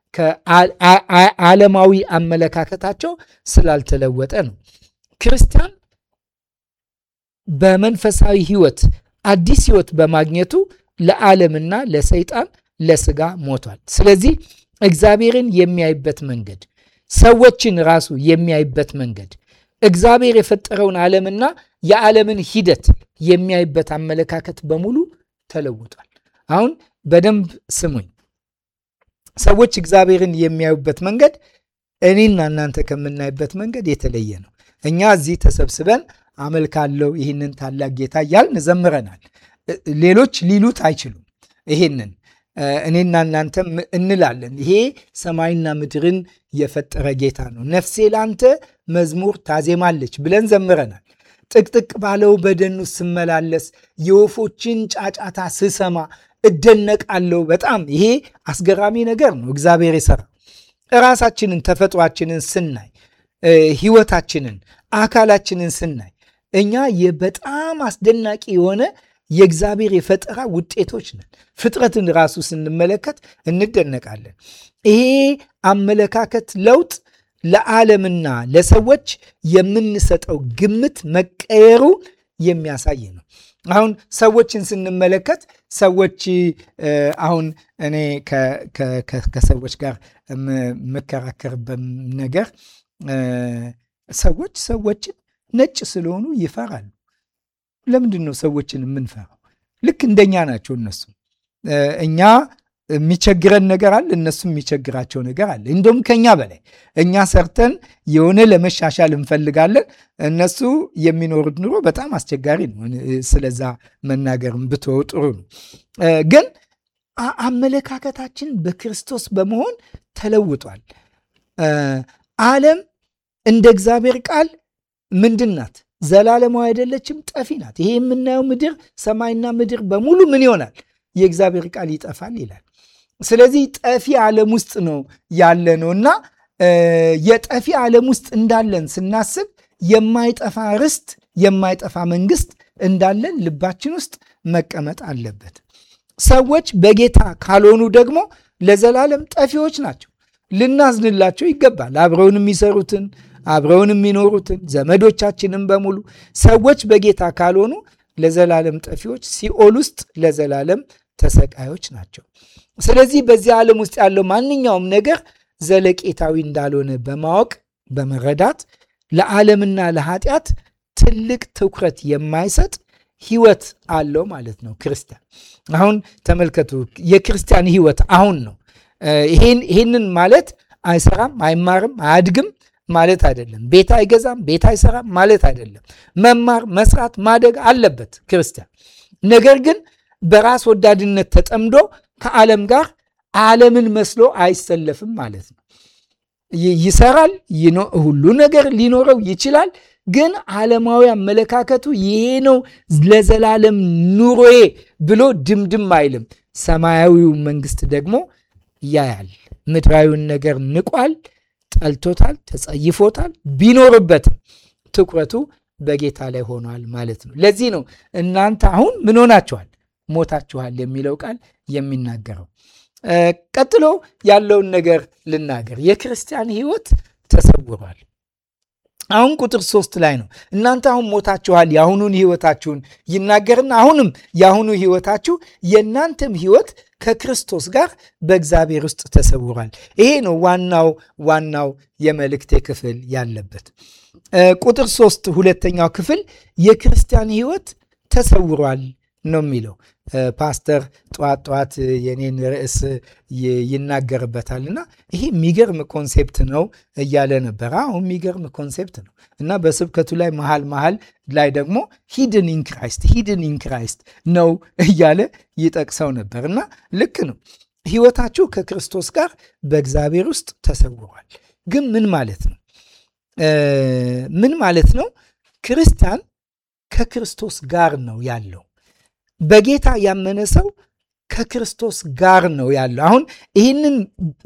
ከዓለማዊ አመለካከታቸው ስላልተለወጠ ነው። ክርስቲያን በመንፈሳዊ ሕይወት አዲስ ሕይወት በማግኘቱ ለዓለምና ለሰይጣን ለስጋ ሞቷል። ስለዚህ እግዚአብሔርን የሚያይበት መንገድ፣ ሰዎችን ራሱ የሚያይበት መንገድ፣ እግዚአብሔር የፈጠረውን ዓለምና የዓለምን ሂደት የሚያይበት አመለካከት በሙሉ ተለውጧል። አሁን በደንብ ስሙኝ። ሰዎች እግዚአብሔርን የሚያዩበት መንገድ እኔና እናንተ ከምናይበት መንገድ የተለየ ነው። እኛ እዚህ ተሰብስበን አመልካለው ይህንን ታላቅ ጌታ እያልን ዘምረናል። ሌሎች ሊሉት አይችሉም። ይሄንን እኔና እናንተም እንላለን። ይሄ ሰማይና ምድርን የፈጠረ ጌታ ነው፣ ነፍሴ ላንተ መዝሙር ታዜማለች ብለን ዘምረናል። ጥቅጥቅ ባለው በደኑ ስመላለስ የወፎችን ጫጫታ ስሰማ እደነቃለሁ። በጣም ይሄ አስገራሚ ነገር ነው እግዚአብሔር የሰራ እራሳችንን ተፈጥሯችንን ስናይ ህይወታችንን አካላችንን ስናይ እኛ በጣም አስደናቂ የሆነ የእግዚአብሔር የፈጠራ ውጤቶች ነን። ፍጥረትን ራሱ ስንመለከት እንደነቃለን። ይሄ አመለካከት ለውጥ ለዓለምና ለሰዎች የምንሰጠው ግምት መቀየሩ የሚያሳይ ነው። አሁን ሰዎችን ስንመለከት ሰዎች አሁን እኔ ከሰዎች ጋር የምከራከርበት ነገር ሰዎች ሰዎችን ነጭ ስለሆኑ ይፈራሉ። ለምንድን ነው ሰዎችን የምንፈራው? ልክ እንደኛ ናቸው እነሱ። እኛ የሚቸግረን ነገር አለ፣ እነሱ የሚቸግራቸው ነገር አለ። እንደውም ከኛ በላይ እኛ ሰርተን የሆነ ለመሻሻል እንፈልጋለን። እነሱ የሚኖሩት ኑሮ በጣም አስቸጋሪ ነው። ስለዛ መናገርም ብትወው ጥሩ ነው። ግን አመለካከታችን በክርስቶስ በመሆን ተለውጧል። ዓለም እንደ እግዚአብሔር ቃል ምንድን ናት? ዘላለማዊ አይደለችም፣ ጠፊ ናት። ይሄ የምናየው ምድር ሰማይና ምድር በሙሉ ምን ይሆናል? የእግዚአብሔር ቃል ይጠፋል ይላል። ስለዚህ ጠፊ ዓለም ውስጥ ነው ያለ ነው እና የጠፊ ዓለም ውስጥ እንዳለን ስናስብ የማይጠፋ ርስት፣ የማይጠፋ መንግስት እንዳለን ልባችን ውስጥ መቀመጥ አለበት። ሰዎች በጌታ ካልሆኑ ደግሞ ለዘላለም ጠፊዎች ናቸው። ልናዝንላቸው ይገባል። አብረውን የሚሰሩትን አብረውን የሚኖሩትን ዘመዶቻችንን በሙሉ ሰዎች በጌታ ካልሆኑ ለዘላለም ጠፊዎች፣ ሲኦል ውስጥ ለዘላለም ተሰቃዮች ናቸው። ስለዚህ በዚህ ዓለም ውስጥ ያለው ማንኛውም ነገር ዘለቄታዊ እንዳልሆነ በማወቅ በመረዳት ለዓለምና ለኃጢአት ትልቅ ትኩረት የማይሰጥ ህይወት አለው ማለት ነው ክርስቲያን። አሁን ተመልከቱ፣ የክርስቲያን ህይወት አሁን ነው። ይህንን ማለት አይሰራም፣ አይማርም፣ አያድግም ማለት አይደለም። ቤት አይገዛም፣ ቤት አይሰራም ማለት አይደለም። መማር፣ መስራት፣ ማደግ አለበት ክርስቲያን። ነገር ግን በራስ ወዳድነት ተጠምዶ ከዓለም ጋር ዓለምን መስሎ አይሰለፍም ማለት ነው። ይሰራል፣ ሁሉ ነገር ሊኖረው ይችላል። ግን ዓለማዊ አመለካከቱ ይሄ ነው ለዘላለም ኑሮዬ ብሎ ድምድም አይልም። ሰማያዊው መንግስት ደግሞ ያያል። ምድራዊውን ነገር ንቋል፣ ጠልቶታል፣ ተጸይፎታል። ቢኖርበትም ትኩረቱ በጌታ ላይ ሆኗል ማለት ነው። ለዚህ ነው እናንተ አሁን ምን ሆናችኋል? ሞታችኋል የሚለው ቃል የሚናገረው። ቀጥሎ ያለውን ነገር ልናገር። የክርስቲያን ሕይወት ተሰውሯል። አሁን ቁጥር ሶስት ላይ ነው እናንተ አሁን ሞታችኋል የአሁኑን ሕይወታችሁን ይናገርና አሁንም የአሁኑ ሕይወታችሁ የእናንተም ሕይወት ከክርስቶስ ጋር በእግዚአብሔር ውስጥ ተሰውሯል። ይሄ ነው ዋናው ዋናው የመልእክቴ ክፍል ያለበት ቁጥር ሶስት ሁለተኛው ክፍል የክርስቲያን ሕይወት ተሰውሯል ነው የሚለው። ፓስተር ጠዋት ጠዋት የኔን ርዕስ ይናገርበታል እና ይሄ የሚገርም ኮንሴፕት ነው እያለ ነበር። አሁን የሚገርም ኮንሴፕት ነው እና በስብከቱ ላይ መሃል መሃል ላይ ደግሞ ሂድን ኢን ክራይስት ሂድን ኢን ክራይስት ነው እያለ ይጠቅሰው ነበር እና ልክ ነው። ህይወታችሁ ከክርስቶስ ጋር በእግዚአብሔር ውስጥ ተሰውሯል። ግን ምን ማለት ነው? ምን ማለት ነው? ክርስቲያን ከክርስቶስ ጋር ነው ያለው። በጌታ ያመነ ሰው ከክርስቶስ ጋር ነው ያለው። አሁን ይህንን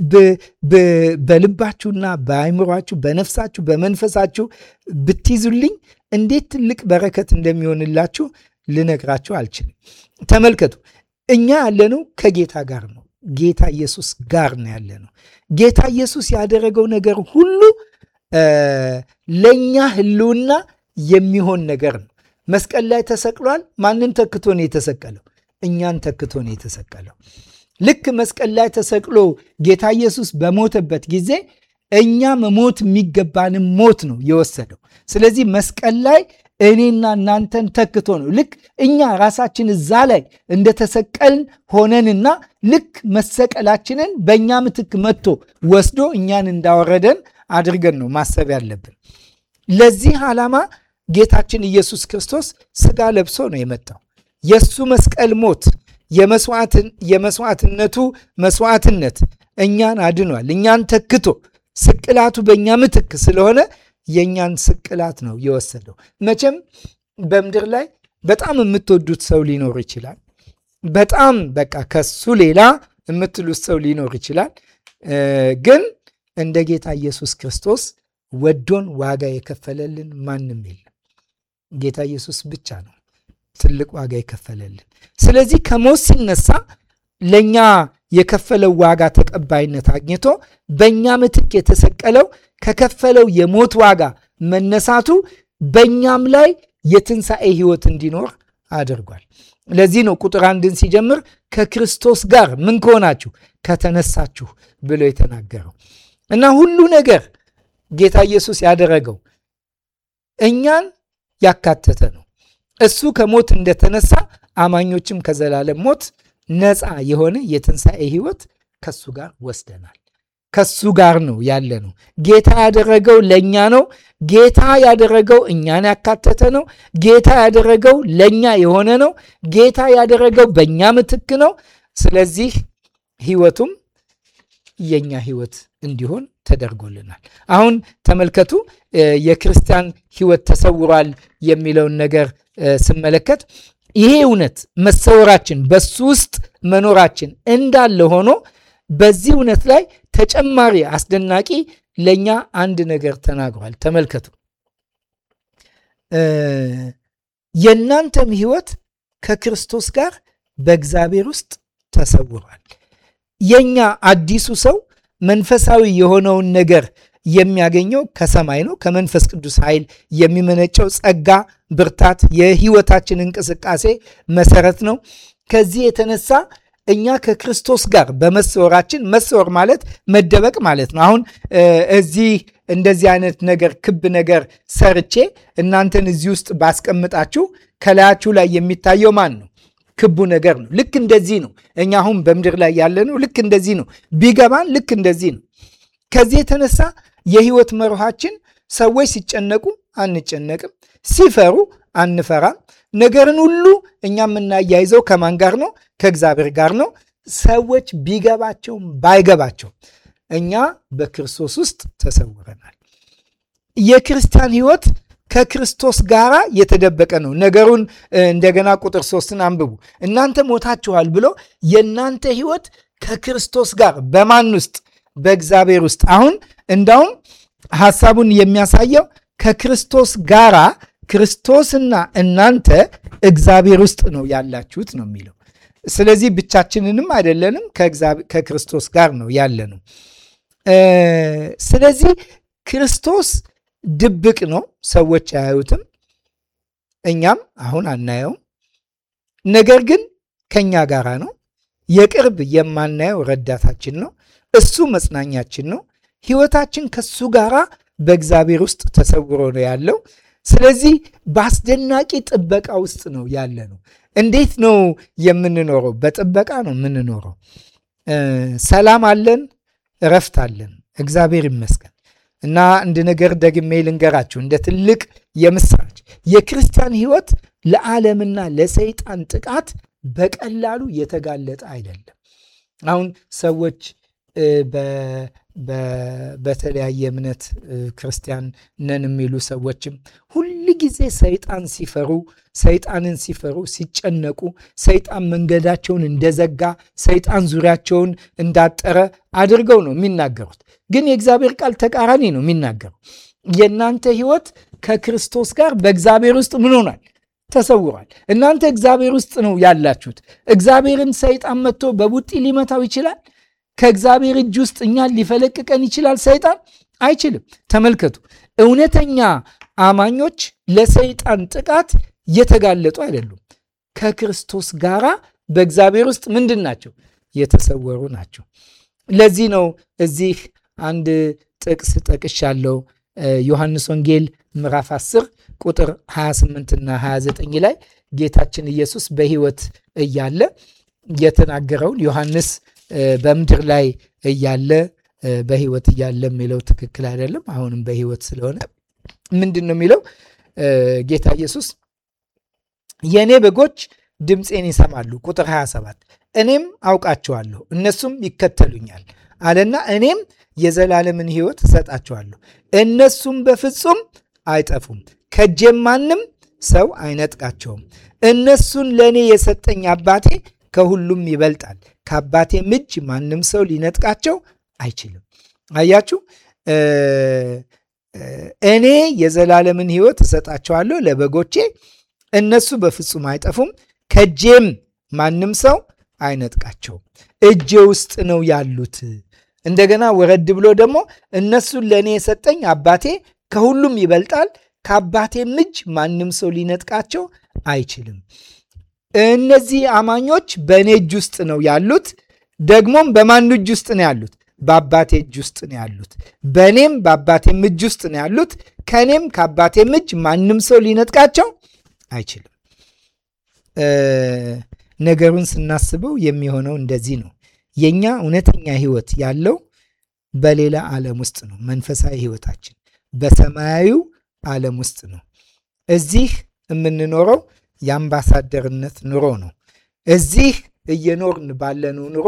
በልባችሁና በአይምሯችሁ፣ በነፍሳችሁ፣ በመንፈሳችሁ ብትይዙልኝ እንዴት ትልቅ በረከት እንደሚሆንላችሁ ልነግራችሁ አልችልም። ተመልከቱ፣ እኛ ያለነው ከጌታ ጋር ነው። ጌታ ኢየሱስ ጋር ነው ያለነው። ጌታ ኢየሱስ ያደረገው ነገር ሁሉ ለእኛ ህልውና የሚሆን ነገር ነው። መስቀል ላይ ተሰቅሏል። ማንን ተክቶ ነው የተሰቀለው? እኛን ተክቶ ነው የተሰቀለው። ልክ መስቀል ላይ ተሰቅሎ ጌታ ኢየሱስ በሞተበት ጊዜ እኛ መሞት የሚገባንም ሞት ነው የወሰደው። ስለዚህ መስቀል ላይ እኔና እናንተን ተክቶ ነው። ልክ እኛ ራሳችን እዛ ላይ እንደተሰቀልን ሆነንና ልክ መሰቀላችንን በእኛ ምትክ መጥቶ ወስዶ እኛን እንዳወረደን አድርገን ነው ማሰብ ያለብን። ለዚህ ዓላማ ጌታችን ኢየሱስ ክርስቶስ ስጋ ለብሶ ነው የመጣው። የእሱ መስቀል ሞት የመስዋዕትነቱ መስዋዕትነት እኛን አድኗል። እኛን ተክቶ ስቅላቱ በእኛ ምትክ ስለሆነ የእኛን ስቅላት ነው የወሰደው። መቼም በምድር ላይ በጣም የምትወዱት ሰው ሊኖር ይችላል። በጣም በቃ ከሱ ሌላ የምትሉት ሰው ሊኖር ይችላል። ግን እንደ ጌታ ኢየሱስ ክርስቶስ ወዶን ዋጋ የከፈለልን ማንም የለም። ጌታ ኢየሱስ ብቻ ነው ትልቅ ዋጋ የከፈለልን። ስለዚህ ከሞት ሲነሳ ለእኛ የከፈለው ዋጋ ተቀባይነት አግኝቶ በእኛ ምትክ የተሰቀለው ከከፈለው የሞት ዋጋ መነሳቱ በእኛም ላይ የትንሣኤ ሕይወት እንዲኖር አድርጓል። ለዚህ ነው ቁጥር አንድን ሲጀምር ከክርስቶስ ጋር ምን ከሆናችሁ ከተነሳችሁ ብሎ የተናገረው እና ሁሉ ነገር ጌታ ኢየሱስ ያደረገው እኛን ያካተተ ነው። እሱ ከሞት እንደተነሳ አማኞችም ከዘላለም ሞት ነፃ የሆነ የትንሣኤ ሕይወት ከሱ ጋር ወስደናል። ከሱ ጋር ነው ያለ ነው። ጌታ ያደረገው ለእኛ ነው። ጌታ ያደረገው እኛን ያካተተ ነው። ጌታ ያደረገው ለእኛ የሆነ ነው። ጌታ ያደረገው በእኛ ምትክ ነው። ስለዚህ ሕይወቱም የእኛ ሕይወት እንዲሆን ተደርጎልናል። አሁን ተመልከቱ፣ የክርስቲያን ሕይወት ተሰውሯል የሚለውን ነገር ስመለከት ይሄ እውነት መሰወራችን በሱ ውስጥ መኖራችን እንዳለ ሆኖ በዚህ እውነት ላይ ተጨማሪ አስደናቂ ለእኛ አንድ ነገር ተናግሯል። ተመልከቱ የእናንተም ሕይወት ከክርስቶስ ጋር በእግዚአብሔር ውስጥ ተሰውሯል። የእኛ አዲሱ ሰው መንፈሳዊ የሆነውን ነገር የሚያገኘው ከሰማይ ነው። ከመንፈስ ቅዱስ ኃይል የሚመነጨው ጸጋ፣ ብርታት የህይወታችን እንቅስቃሴ መሰረት ነው። ከዚህ የተነሳ እኛ ከክርስቶስ ጋር በመሰወራችን መሰወር ማለት መደበቅ ማለት ነው። አሁን እዚህ እንደዚህ አይነት ነገር ክብ ነገር ሰርቼ እናንተን እዚህ ውስጥ ባስቀምጣችሁ ከላያችሁ ላይ የሚታየው ማን ነው? ክቡ ነገር ነው። ልክ እንደዚህ ነው። እኛ አሁን በምድር ላይ ያለነው ልክ እንደዚህ ነው። ቢገባን ልክ እንደዚህ ነው። ከዚህ የተነሳ የህይወት መርሃችን ሰዎች ሲጨነቁ አንጨነቅም፣ ሲፈሩ አንፈራም። ነገርን ሁሉ እኛ የምናያይዘው ከማን ጋር ነው? ከእግዚአብሔር ጋር ነው። ሰዎች ቢገባቸውም ባይገባቸውም እኛ በክርስቶስ ውስጥ ተሰውረናል። የክርስቲያን ህይወት ከክርስቶስ ጋር የተደበቀ ነው። ነገሩን እንደገና ቁጥር ሶስትን አንብቡ። እናንተ ሞታችኋል ብሎ የእናንተ ህይወት ከክርስቶስ ጋር በማን ውስጥ? በእግዚአብሔር ውስጥ። አሁን እንዳውም ሐሳቡን የሚያሳየው ከክርስቶስ ጋራ ክርስቶስና እናንተ እግዚአብሔር ውስጥ ነው ያላችሁት ነው የሚለው። ስለዚህ ብቻችንንም አይደለንም፣ ከክርስቶስ ጋር ነው ያለነው። ስለዚህ ክርስቶስ ድብቅ ነው፣ ሰዎች አያዩትም፣ እኛም አሁን አናየውም። ነገር ግን ከኛ ጋራ ነው። የቅርብ የማናየው ረዳታችን ነው። እሱ መጽናኛችን ነው። ህይወታችን ከሱ ጋራ በእግዚአብሔር ውስጥ ተሰውሮ ነው ያለው። ስለዚህ በአስደናቂ ጥበቃ ውስጥ ነው ያለ ነው። እንዴት ነው የምንኖረው? በጥበቃ ነው የምንኖረው። ሰላም አለን፣ እረፍት አለን። እግዚአብሔር ይመስገን። እና አንድ ነገር ደግሜ ልንገራችሁ እንደ ትልቅ የምስራች የክርስቲያን ሕይወት ለዓለምና ለሰይጣን ጥቃት በቀላሉ የተጋለጠ አይደለም። አሁን ሰዎች በተለያየ እምነት ክርስቲያን ነን የሚሉ ሰዎችም ሁል ጊዜ ሰይጣን ሲፈሩ ሰይጣንን ሲፈሩ ሲጨነቁ ሰይጣን መንገዳቸውን እንደዘጋ ሰይጣን ዙሪያቸውን እንዳጠረ አድርገው ነው የሚናገሩት። ግን የእግዚአብሔር ቃል ተቃራኒ ነው የሚናገረው። የእናንተ ሕይወት ከክርስቶስ ጋር በእግዚአብሔር ውስጥ ምን ሆኗል? ተሰውሯል። እናንተ እግዚአብሔር ውስጥ ነው ያላችሁት። እግዚአብሔርን ሰይጣን መጥቶ በቡጢ ሊመታው ይችላል? ከእግዚአብሔር እጅ ውስጥ እኛን ሊፈለቅቀን ይችላል? ሰይጣን አይችልም። ተመልከቱ፣ እውነተኛ አማኞች ለሰይጣን ጥቃት የተጋለጡ አይደሉም። ከክርስቶስ ጋራ በእግዚአብሔር ውስጥ ምንድን ናቸው? የተሰወሩ ናቸው። ለዚህ ነው እዚህ አንድ ጥቅስ ጠቅሻለሁ። ዮሐንስ ወንጌል ምዕራፍ 10 ቁጥር 28 እና 29 ላይ ጌታችን ኢየሱስ በሕይወት እያለ የተናገረውን ዮሐንስ በምድር ላይ እያለ በሕይወት እያለ የሚለው ትክክል አይደለም። አሁንም በሕይወት ስለሆነ ምንድን ነው የሚለው? ጌታ ኢየሱስ የእኔ በጎች ድምፄን ይሰማሉ። ቁጥር 27 እኔም አውቃቸዋለሁ እነሱም ይከተሉኛል አለና እኔም የዘላለምን ሕይወት እሰጣቸዋለሁ እነሱም በፍጹም አይጠፉም፣ ከእጄም ማንም ሰው አይነጥቃቸውም። እነሱን ለእኔ የሰጠኝ አባቴ ከሁሉም ይበልጣል፣ ከአባቴም እጅ ማንም ሰው ሊነጥቃቸው አይችልም። አያችሁ፣ እኔ የዘላለምን ሕይወት እሰጣቸዋለሁ ለበጎቼ፣ እነሱ በፍጹም አይጠፉም፣ ከእጄም ማንም ሰው አይነጥቃቸውም። እጄ ውስጥ ነው ያሉት። እንደገና ወረድ ብሎ ደግሞ እነሱን ለእኔ የሰጠኝ አባቴ ከሁሉም ይበልጣል፣ ከአባቴም እጅ ማንም ሰው ሊነጥቃቸው አይችልም። እነዚህ አማኞች በእኔ እጅ ውስጥ ነው ያሉት። ደግሞም በማን እጅ ውስጥ ነው ያሉት? በአባቴ እጅ ውስጥ ነው ያሉት። በእኔም በአባቴም እጅ ውስጥ ነው ያሉት። ከእኔም ከአባቴም እጅ ማንም ሰው ሊነጥቃቸው አይችልም። ነገሩን ስናስበው የሚሆነው እንደዚህ ነው። የኛ እውነተኛ ሕይወት ያለው በሌላ ዓለም ውስጥ ነው። መንፈሳዊ ሕይወታችን በሰማያዊው ዓለም ውስጥ ነው። እዚህ የምንኖረው የአምባሳደርነት ኑሮ ነው። እዚህ እየኖርን ባለነው ኑሮ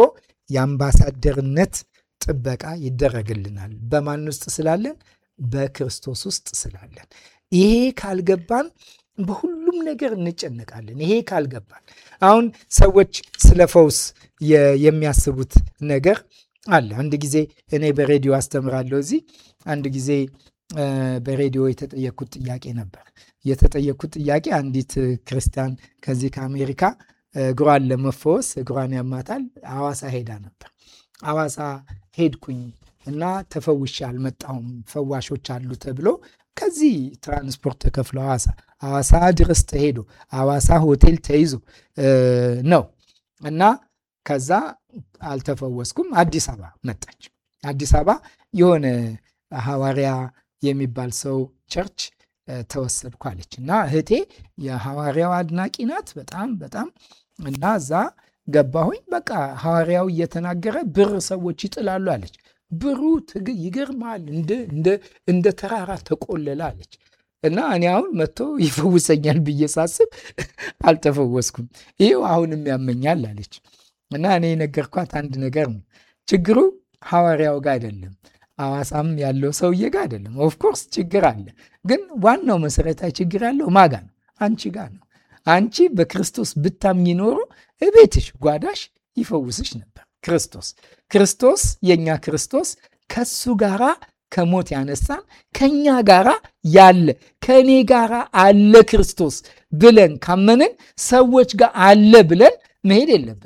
የአምባሳደርነት ጥበቃ ይደረግልናል። በማን ውስጥ ስላለን? በክርስቶስ ውስጥ ስላለን። ይሄ ካልገባን በሁሉም ነገር እንጨነቃለን። ይሄ ካልገባን አሁን ሰዎች ስለ ፈውስ የሚያስቡት ነገር አለ። አንድ ጊዜ እኔ በሬዲዮ አስተምራለሁ። እዚህ አንድ ጊዜ በሬዲዮ የተጠየኩት ጥያቄ ነበር። የተጠየኩት ጥያቄ አንዲት ክርስቲያን ከዚህ ከአሜሪካ እግሯን ለመፈወስ እግሯን ያማታል፣ ሐዋሳ ሄዳ ነበር። ሐዋሳ ሄድኩኝ እና ተፈውሼ አልመጣሁም፣ ፈዋሾች አሉ ተብሎ ከዚህ ትራንስፖርት ተከፍሎ ሐዋሳ ሐዋሳ ድረስ ተሄዶ ሐዋሳ ሆቴል ተይዞ ነው እና ከዛ አልተፈወስኩም። አዲስ አበባ መጣች። አዲስ አበባ የሆነ ሐዋርያ የሚባል ሰው ቸርች ተወሰድኩ አለች እና እህቴ የሐዋርያው አድናቂ ናት በጣም በጣም እና እዛ ገባሁኝ። በቃ ሐዋርያው እየተናገረ ብር ሰዎች ይጥላሉ አለች። ብሩ ይገርማል፣ እንደ ተራራ ተቆለለ አለች። እና እኔ አሁን መጥቶ ይፈውሰኛል ብዬ ሳስብ አልተፈወስኩም። ይኸው አሁንም ያመኛል አለች። እና እኔ የነገርኳት አንድ ነገር ነው። ችግሩ ሐዋርያው ጋር አይደለም፣ ሐዋሳም ያለው ሰውዬ ጋር አይደለም። ኦፍኮርስ ችግር አለ፣ ግን ዋናው መሰረታዊ ችግር ያለው ማጋ ነው፣ አንቺ ጋር ነው። አንቺ በክርስቶስ ብታምኝ ኖሮ እቤትሽ ጓዳሽ ይፈውስሽ ነበር። ክርስቶስ ክርስቶስ የእኛ ክርስቶስ ከሱ ጋራ ከሞት ያነሳን ከኛ ጋራ ያለ ከእኔ ጋራ አለ ክርስቶስ ብለን ካመንን ሰዎች ጋር አለ ብለን መሄድ የለብንም።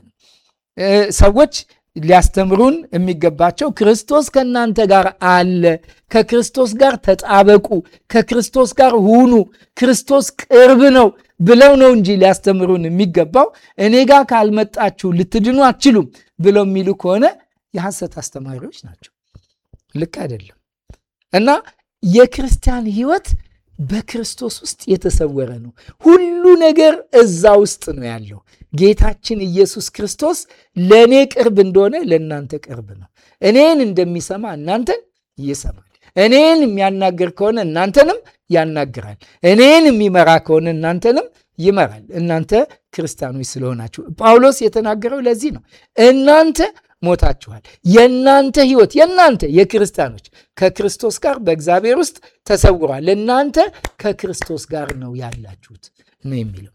ሰዎች ሊያስተምሩን የሚገባቸው ክርስቶስ ከእናንተ ጋር አለ፣ ከክርስቶስ ጋር ተጣበቁ፣ ከክርስቶስ ጋር ሁኑ፣ ክርስቶስ ቅርብ ነው ብለው ነው እንጂ ሊያስተምሩን የሚገባው እኔ ጋር ካልመጣችሁ ልትድኑ አትችሉም ብለው የሚሉ ከሆነ የሐሰት አስተማሪዎች ናቸው። ልክ አይደለም። እና የክርስቲያን ሕይወት በክርስቶስ ውስጥ የተሰወረ ነው። ሁሉ ነገር እዛ ውስጥ ነው ያለው። ጌታችን ኢየሱስ ክርስቶስ ለእኔ ቅርብ እንደሆነ ለእናንተ ቅርብ ነው። እኔን እንደሚሰማ እናንተን ይሰማል። እኔን የሚያናግር ከሆነ እናንተንም ያናግራል። እኔን የሚመራ ከሆነ እናንተንም ይመራል። እናንተ ክርስቲያኖች ስለሆናችሁ ጳውሎስ የተናገረው ለዚህ ነው። እናንተ ሞታችኋል። የእናንተ ሕይወት የእናንተ የክርስቲያኖች ከክርስቶስ ጋር በእግዚአብሔር ውስጥ ተሰውሯል። እናንተ ከክርስቶስ ጋር ነው ያላችሁት ነው የሚለው።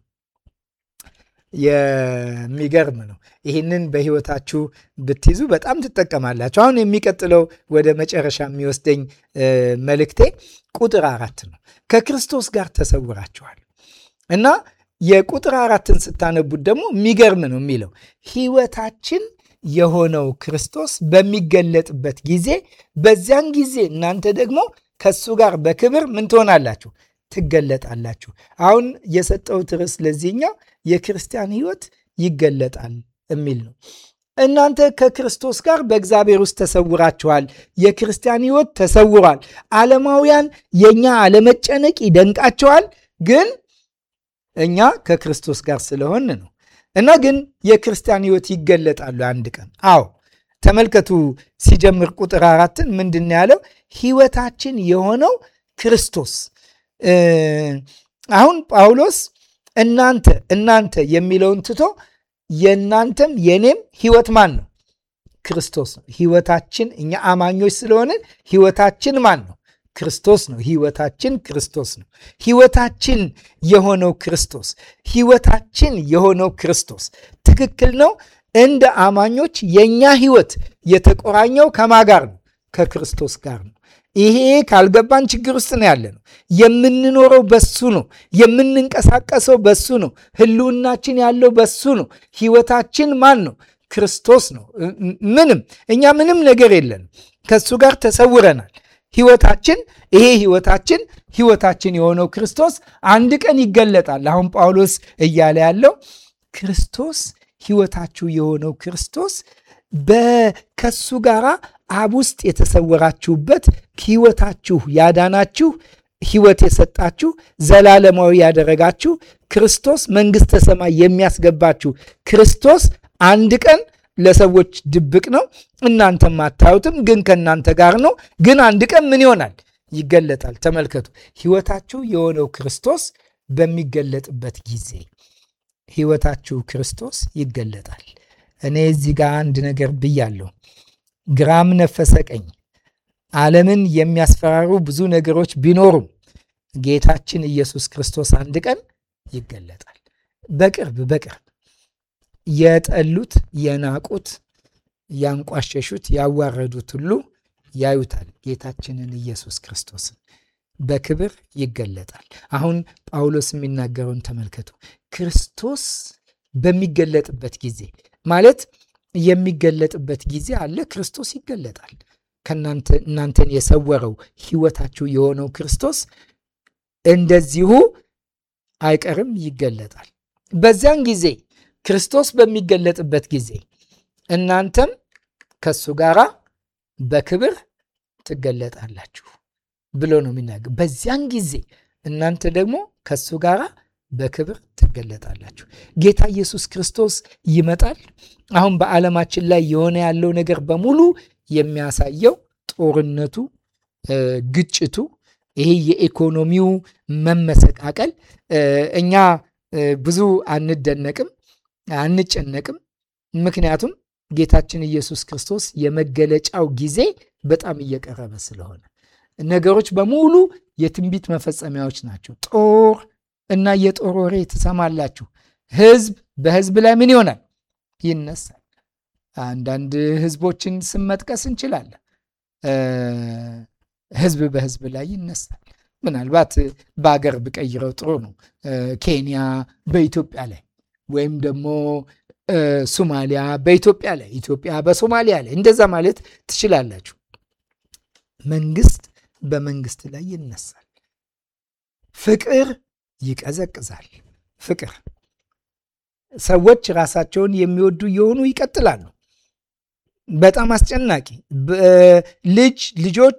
የሚገርም ነው። ይህንን በሕይወታችሁ ብትይዙ በጣም ትጠቀማላችሁ። አሁን የሚቀጥለው ወደ መጨረሻ የሚወስደኝ መልእክቴ ቁጥር አራት ነው። ከክርስቶስ ጋር ተሰውራችኋል እና የቁጥር አራትን ስታነቡት ደግሞ የሚገርም ነው የሚለው ሕይወታችን የሆነው ክርስቶስ በሚገለጥበት ጊዜ በዚያን ጊዜ እናንተ ደግሞ ከሱ ጋር በክብር ምን ትሆናላችሁ? ትገለጣላችሁ። አሁን የሰጠሁት ርዕስ ለዚህኛው የክርስቲያን ሕይወት ይገለጣል የሚል ነው። እናንተ ከክርስቶስ ጋር በእግዚአብሔር ውስጥ ተሰውራችኋል። የክርስቲያን ሕይወት ተሰውሯል። ዓለማውያን የእኛ አለመጨነቅ ይደንቃቸዋል፣ ግን እኛ ከክርስቶስ ጋር ስለሆን ነው እና ግን የክርስቲያን ሕይወት ይገለጣሉ አንድ ቀን። አዎ ተመልከቱ፣ ሲጀምር ቁጥር አራትን ምንድን ያለው? ሕይወታችን የሆነው ክርስቶስ። አሁን ጳውሎስ እናንተ እናንተ የሚለውን ትቶ የእናንተም የኔም ሕይወት ማን ነው? ክርስቶስ ነው። ሕይወታችን እኛ አማኞች ስለሆንን ሕይወታችን ማን ነው? ክርስቶስ ነው። ሕይወታችን ክርስቶስ ነው። ሕይወታችን የሆነው ክርስቶስ ሕይወታችን የሆነው ክርስቶስ ትክክል ነው። እንደ አማኞች የእኛ ሕይወት የተቆራኘው ከማ ጋር ነው? ከክርስቶስ ጋር ነው። ይሄ ካልገባን ችግር ውስጥ ነው ያለ ነው። የምንኖረው በሱ ነው። የምንንቀሳቀሰው በሱ ነው። ህልውናችን ያለው በሱ ነው። ሕይወታችን ማን ነው? ክርስቶስ ነው። ምንም እኛ ምንም ነገር የለንም። ከሱ ጋር ተሰውረናል። ህይወታችን ይሄ ህይወታችን ህይወታችን የሆነው ክርስቶስ አንድ ቀን ይገለጣል። አሁን ጳውሎስ እያለ ያለው ክርስቶስ ህይወታችሁ የሆነው ክርስቶስ ከሱ ጋር አብ ውስጥ የተሰወራችሁበት ህይወታችሁ ያዳናችሁ ህይወት የሰጣችሁ ዘላለማዊ ያደረጋችሁ ክርስቶስ መንግሥተ ሰማይ የሚያስገባችሁ ክርስቶስ አንድ ቀን ለሰዎች ድብቅ ነው፣ እናንተም አታዩትም፣ ግን ከእናንተ ጋር ነው። ግን አንድ ቀን ምን ይሆናል? ይገለጣል። ተመልከቱ፣ ህይወታችሁ የሆነው ክርስቶስ በሚገለጥበት ጊዜ ህይወታችሁ ክርስቶስ ይገለጣል። እኔ እዚህ ጋር አንድ ነገር ብያለሁ። ግራም ነፈሰ ቀኝ ዓለምን የሚያስፈራሩ ብዙ ነገሮች ቢኖሩም ጌታችን ኢየሱስ ክርስቶስ አንድ ቀን ይገለጣል። በቅርብ በቅርብ የጠሉት፣ የናቁት፣ ያንቋሸሹት፣ ያዋረዱት ሁሉ ያዩታል ጌታችንን ኢየሱስ ክርስቶስን በክብር ይገለጣል። አሁን ጳውሎስ የሚናገረውን ተመልከቱ። ክርስቶስ በሚገለጥበት ጊዜ ማለት የሚገለጥበት ጊዜ አለ። ክርስቶስ ይገለጣል። ከእናንተ እናንተን የሰወረው ሕይወታችሁ የሆነው ክርስቶስ እንደዚሁ አይቀርም ይገለጣል። በዚያን ጊዜ ክርስቶስ በሚገለጥበት ጊዜ እናንተም ከሱ ጋር በክብር ትገለጣላችሁ ብሎ ነው የሚናገር። በዚያን ጊዜ እናንተ ደግሞ ከሱ ጋር በክብር ትገለጣላችሁ። ጌታ ኢየሱስ ክርስቶስ ይመጣል። አሁን በዓለማችን ላይ የሆነ ያለው ነገር በሙሉ የሚያሳየው ጦርነቱ፣ ግጭቱ፣ ይሄ የኢኮኖሚው መመሰቃቀል እኛ ብዙ አንደነቅም፣ አንጨነቅም። ምክንያቱም ጌታችን ኢየሱስ ክርስቶስ የመገለጫው ጊዜ በጣም እየቀረበ ስለሆነ ነገሮች በሙሉ የትንቢት መፈጸሚያዎች ናቸው። ጦር እና የጦር ወሬ ትሰማላችሁ። ህዝብ በህዝብ ላይ ምን ይሆናል? ይነሳል። አንዳንድ ህዝቦችን ስም መጥቀስ እንችላለን። ህዝብ በህዝብ ላይ ይነሳል። ምናልባት በአገር ብቀይረው ጥሩ ነው። ኬንያ በኢትዮጵያ ላይ ወይም ደግሞ ሶማሊያ በኢትዮጵያ ላይ፣ ኢትዮጵያ በሶማሊያ ላይ እንደዛ ማለት ትችላላችሁ። መንግስት በመንግስት ላይ ይነሳል። ፍቅር ይቀዘቅዛል። ፍቅር ሰዎች ራሳቸውን የሚወዱ የሆኑ ይቀጥላሉ። በጣም አስጨናቂ ልጅ ልጆች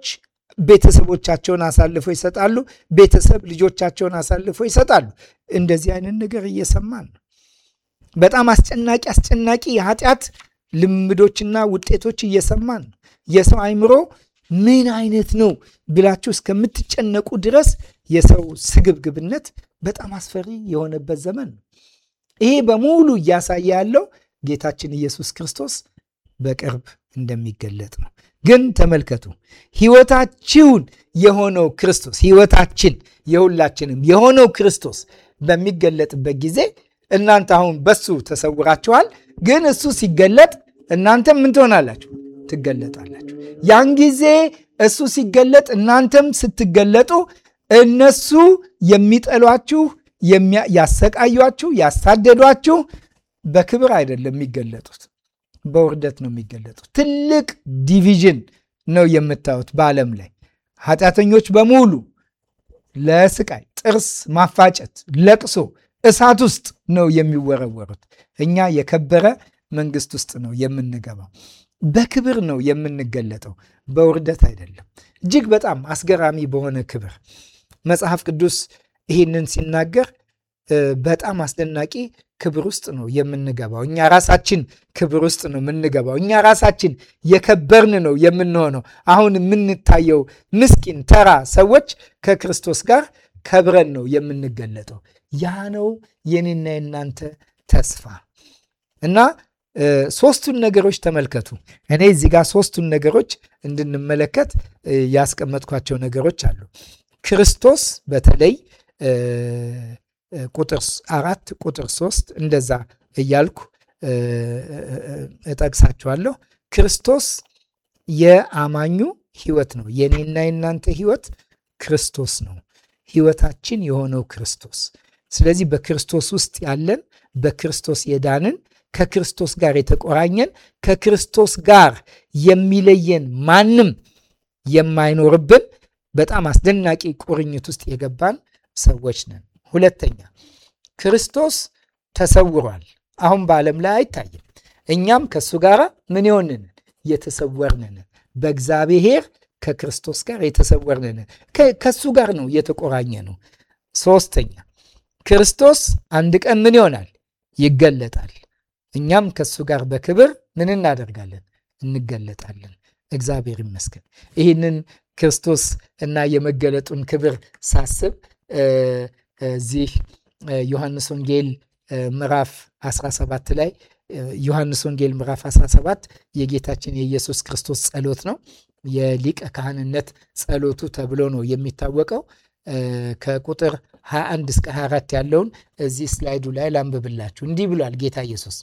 ቤተሰቦቻቸውን አሳልፈው ይሰጣሉ። ቤተሰብ ልጆቻቸውን አሳልፈው ይሰጣሉ። እንደዚህ አይነት ነገር እየሰማን ነው። በጣም አስጨናቂ አስጨናቂ የኃጢአት ልምዶችና ውጤቶች እየሰማን ነው። የሰው አይምሮ ምን አይነት ነው ብላችሁ እስከምትጨነቁ ድረስ የሰው ስግብግብነት በጣም አስፈሪ የሆነበት ዘመን ነው። ይሄ በሙሉ እያሳየ ያለው ጌታችን ኢየሱስ ክርስቶስ በቅርብ እንደሚገለጥ ነው። ግን ተመልከቱ፣ ሕይወታችሁን የሆነው ክርስቶስ ሕይወታችን የሁላችንም የሆነው ክርስቶስ በሚገለጥበት ጊዜ እናንተ አሁን በሱ ተሰውራችኋል። ግን እሱ ሲገለጥ እናንተም ምን ትሆናላችሁ? ትገለጣላችሁ። ያን ጊዜ እሱ ሲገለጥ እናንተም ስትገለጡ እነሱ የሚጠሏችሁ፣ ያሰቃዩችሁ፣ ያሳደዷችሁ በክብር አይደለም የሚገለጡት፣ በውርደት ነው የሚገለጡት። ትልቅ ዲቪዥን ነው የምታዩት በዓለም ላይ ኃጢአተኞች በሙሉ ለስቃይ፣ ጥርስ ማፋጨት፣ ለቅሶ፣ እሳት ውስጥ ነው የሚወረወሩት። እኛ የከበረ መንግስት ውስጥ ነው የምንገባው። በክብር ነው የምንገለጠው፣ በውርደት አይደለም። እጅግ በጣም አስገራሚ በሆነ ክብር መጽሐፍ ቅዱስ ይህንን ሲናገር በጣም አስደናቂ ክብር ውስጥ ነው የምንገባው። እኛ ራሳችን ክብር ውስጥ ነው የምንገባው። እኛ ራሳችን የከበርን ነው የምንሆነው። አሁን የምንታየው ምስኪን ተራ ሰዎች ከክርስቶስ ጋር ከብረን ነው የምንገለጠው። ያ ነው የኔና የናንተ ተስፋ እና ሶስቱን ነገሮች ተመልከቱ። እኔ እዚህ ጋር ሶስቱን ነገሮች እንድንመለከት ያስቀመጥኳቸው ነገሮች አሉ። ክርስቶስ በተለይ ቁጥር አራት ቁጥር ሶስት እንደዛ እያልኩ እጠቅሳችኋለሁ። ክርስቶስ የአማኙ ሕይወት ነው። የኔና የናንተ ሕይወት ክርስቶስ ነው። ሕይወታችን የሆነው ክርስቶስ። ስለዚህ በክርስቶስ ውስጥ ያለን በክርስቶስ የዳንን ከክርስቶስ ጋር የተቆራኘን ከክርስቶስ ጋር የሚለየን ማንም የማይኖርብን በጣም አስደናቂ ቁርኝት ውስጥ የገባን ሰዎች ነን። ሁለተኛ ክርስቶስ ተሰውሯል። አሁን በዓለም ላይ አይታይም። እኛም ከእሱ ጋር ምን የሆንን የተሰወርንን በእግዚአብሔር ከክርስቶስ ጋር የተሰወርንን ከእሱ ጋር ነው የተቆራኘ ነው። ሶስተኛ ክርስቶስ አንድ ቀን ምን ይሆናል? ይገለጣል። እኛም ከእሱ ጋር በክብር ምን እናደርጋለን? እንገለጣለን። እግዚአብሔር ይመስገን። ይህንን ክርስቶስ እና የመገለጡን ክብር ሳስብ እዚህ ዮሐንስ ወንጌል ምዕራፍ 17 ላይ ዮሐንስ ወንጌል ምዕራፍ 17 የጌታችን የኢየሱስ ክርስቶስ ጸሎት ነው። የሊቀ ካህንነት ጸሎቱ ተብሎ ነው የሚታወቀው። ከቁጥር 21 እስከ 24 ያለውን እዚህ ስላይዱ ላይ ላንብብላችሁ። እንዲህ ብሏል ጌታ ኢየሱስ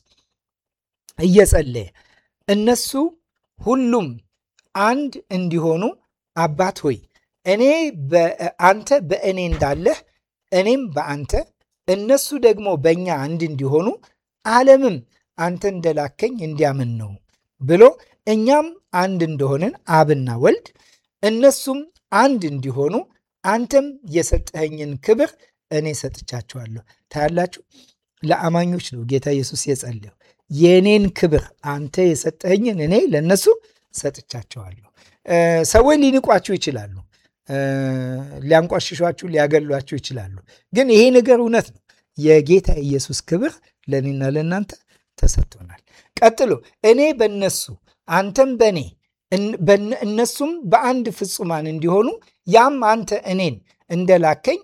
እየጸለየ እነሱ ሁሉም አንድ እንዲሆኑ አባት ሆይ እኔ አንተ በእኔ እንዳለህ እኔም በአንተ እነሱ ደግሞ በእኛ አንድ እንዲሆኑ ዓለምም አንተ እንደላከኝ እንዲያምን ነው ብሎ እኛም አንድ እንደሆንን አብና ወልድ እነሱም አንድ እንዲሆኑ አንተም የሰጠኸኝን ክብር እኔ ሰጥቻቸዋለሁ። ታያላችሁ፣ ለአማኞች ነው ጌታ ኢየሱስ የጸለየው። የእኔን ክብር አንተ የሰጠኸኝን እኔ ለእነሱ ሰጥቻቸዋለሁ። ሰዎች ሊንቋችሁ ይችላሉ፣ ሊያንቋሽሿችሁ፣ ሊያገሏችሁ ይችላሉ። ግን ይሄ ነገር እውነት ነው። የጌታ ኢየሱስ ክብር ለእኔና ለእናንተ ተሰጥቶናል። ቀጥሎ እኔ በእነሱ አንተም በእኔ እነሱም በአንድ ፍጹማን እንዲሆኑ ያም አንተ እኔን እንደላከኝ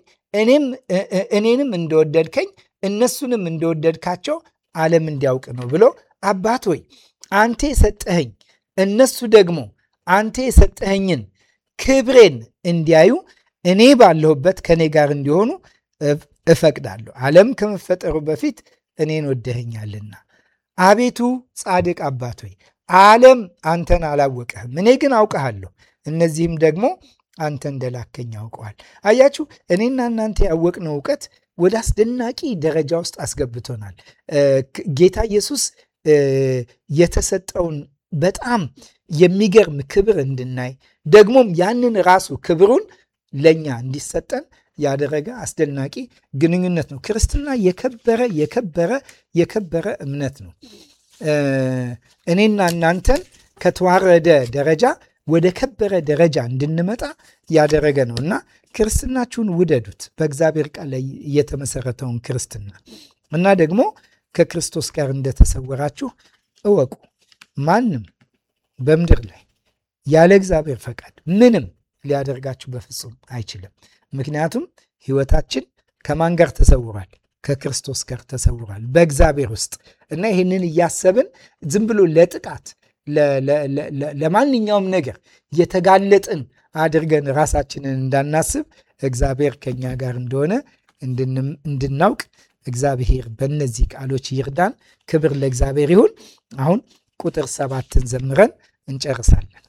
እኔንም እንደወደድከኝ እነሱንም እንደወደድካቸው ዓለም እንዲያውቅ ነው ብሎ አባት ሆይ አንተ የሰጠኸኝ እነሱ ደግሞ አንተ የሰጠኸኝን ክብሬን እንዲያዩ እኔ ባለሁበት ከእኔ ጋር እንዲሆኑ እፈቅዳለሁ። ዓለም ከመፈጠሩ በፊት እኔን ወደኸኛልና። አቤቱ ጻድቅ አባት ሆይ ዓለም አንተን አላወቀህም፣ እኔ ግን አውቀሃለሁ። እነዚህም ደግሞ አንተ እንደላከኝ ያውቀዋል። አያችሁ፣ እኔና እናንተ ያወቅነው እውቀት ወደ አስደናቂ ደረጃ ውስጥ አስገብቶናል። ጌታ ኢየሱስ የተሰጠውን በጣም የሚገርም ክብር እንድናይ ደግሞም ያንን ራሱ ክብሩን ለእኛ እንዲሰጠን ያደረገ አስደናቂ ግንኙነት ነው። ክርስትና የከበረ የከበረ የከበረ እምነት ነው። እኔና እናንተን ከተዋረደ ደረጃ ወደ ከበረ ደረጃ እንድንመጣ ያደረገ ነው እና ክርስትናችሁን ውደዱት፣ በእግዚአብሔር ቃል ላይ የተመሰረተውን ክርስትና እና ደግሞ ከክርስቶስ ጋር እንደተሰወራችሁ እወቁ። ማንም በምድር ላይ ያለ እግዚአብሔር ፈቃድ ምንም ሊያደርጋችሁ በፍጹም አይችልም። ምክንያቱም ሕይወታችን ከማን ጋር ተሰውሯል? ከክርስቶስ ጋር ተሰውሯል በእግዚአብሔር ውስጥ እና ይህንን እያሰብን ዝም ብሎ ለጥቃት ለማንኛውም ነገር የተጋለጥን አድርገን ራሳችንን እንዳናስብ እግዚአብሔር ከኛ ጋር እንደሆነ እንድናውቅ እግዚአብሔር በእነዚህ ቃሎች ይርዳን። ክብር ለእግዚአብሔር ይሁን። አሁን ቁጥር ሰባትን ዘምረን እንጨርሳለን።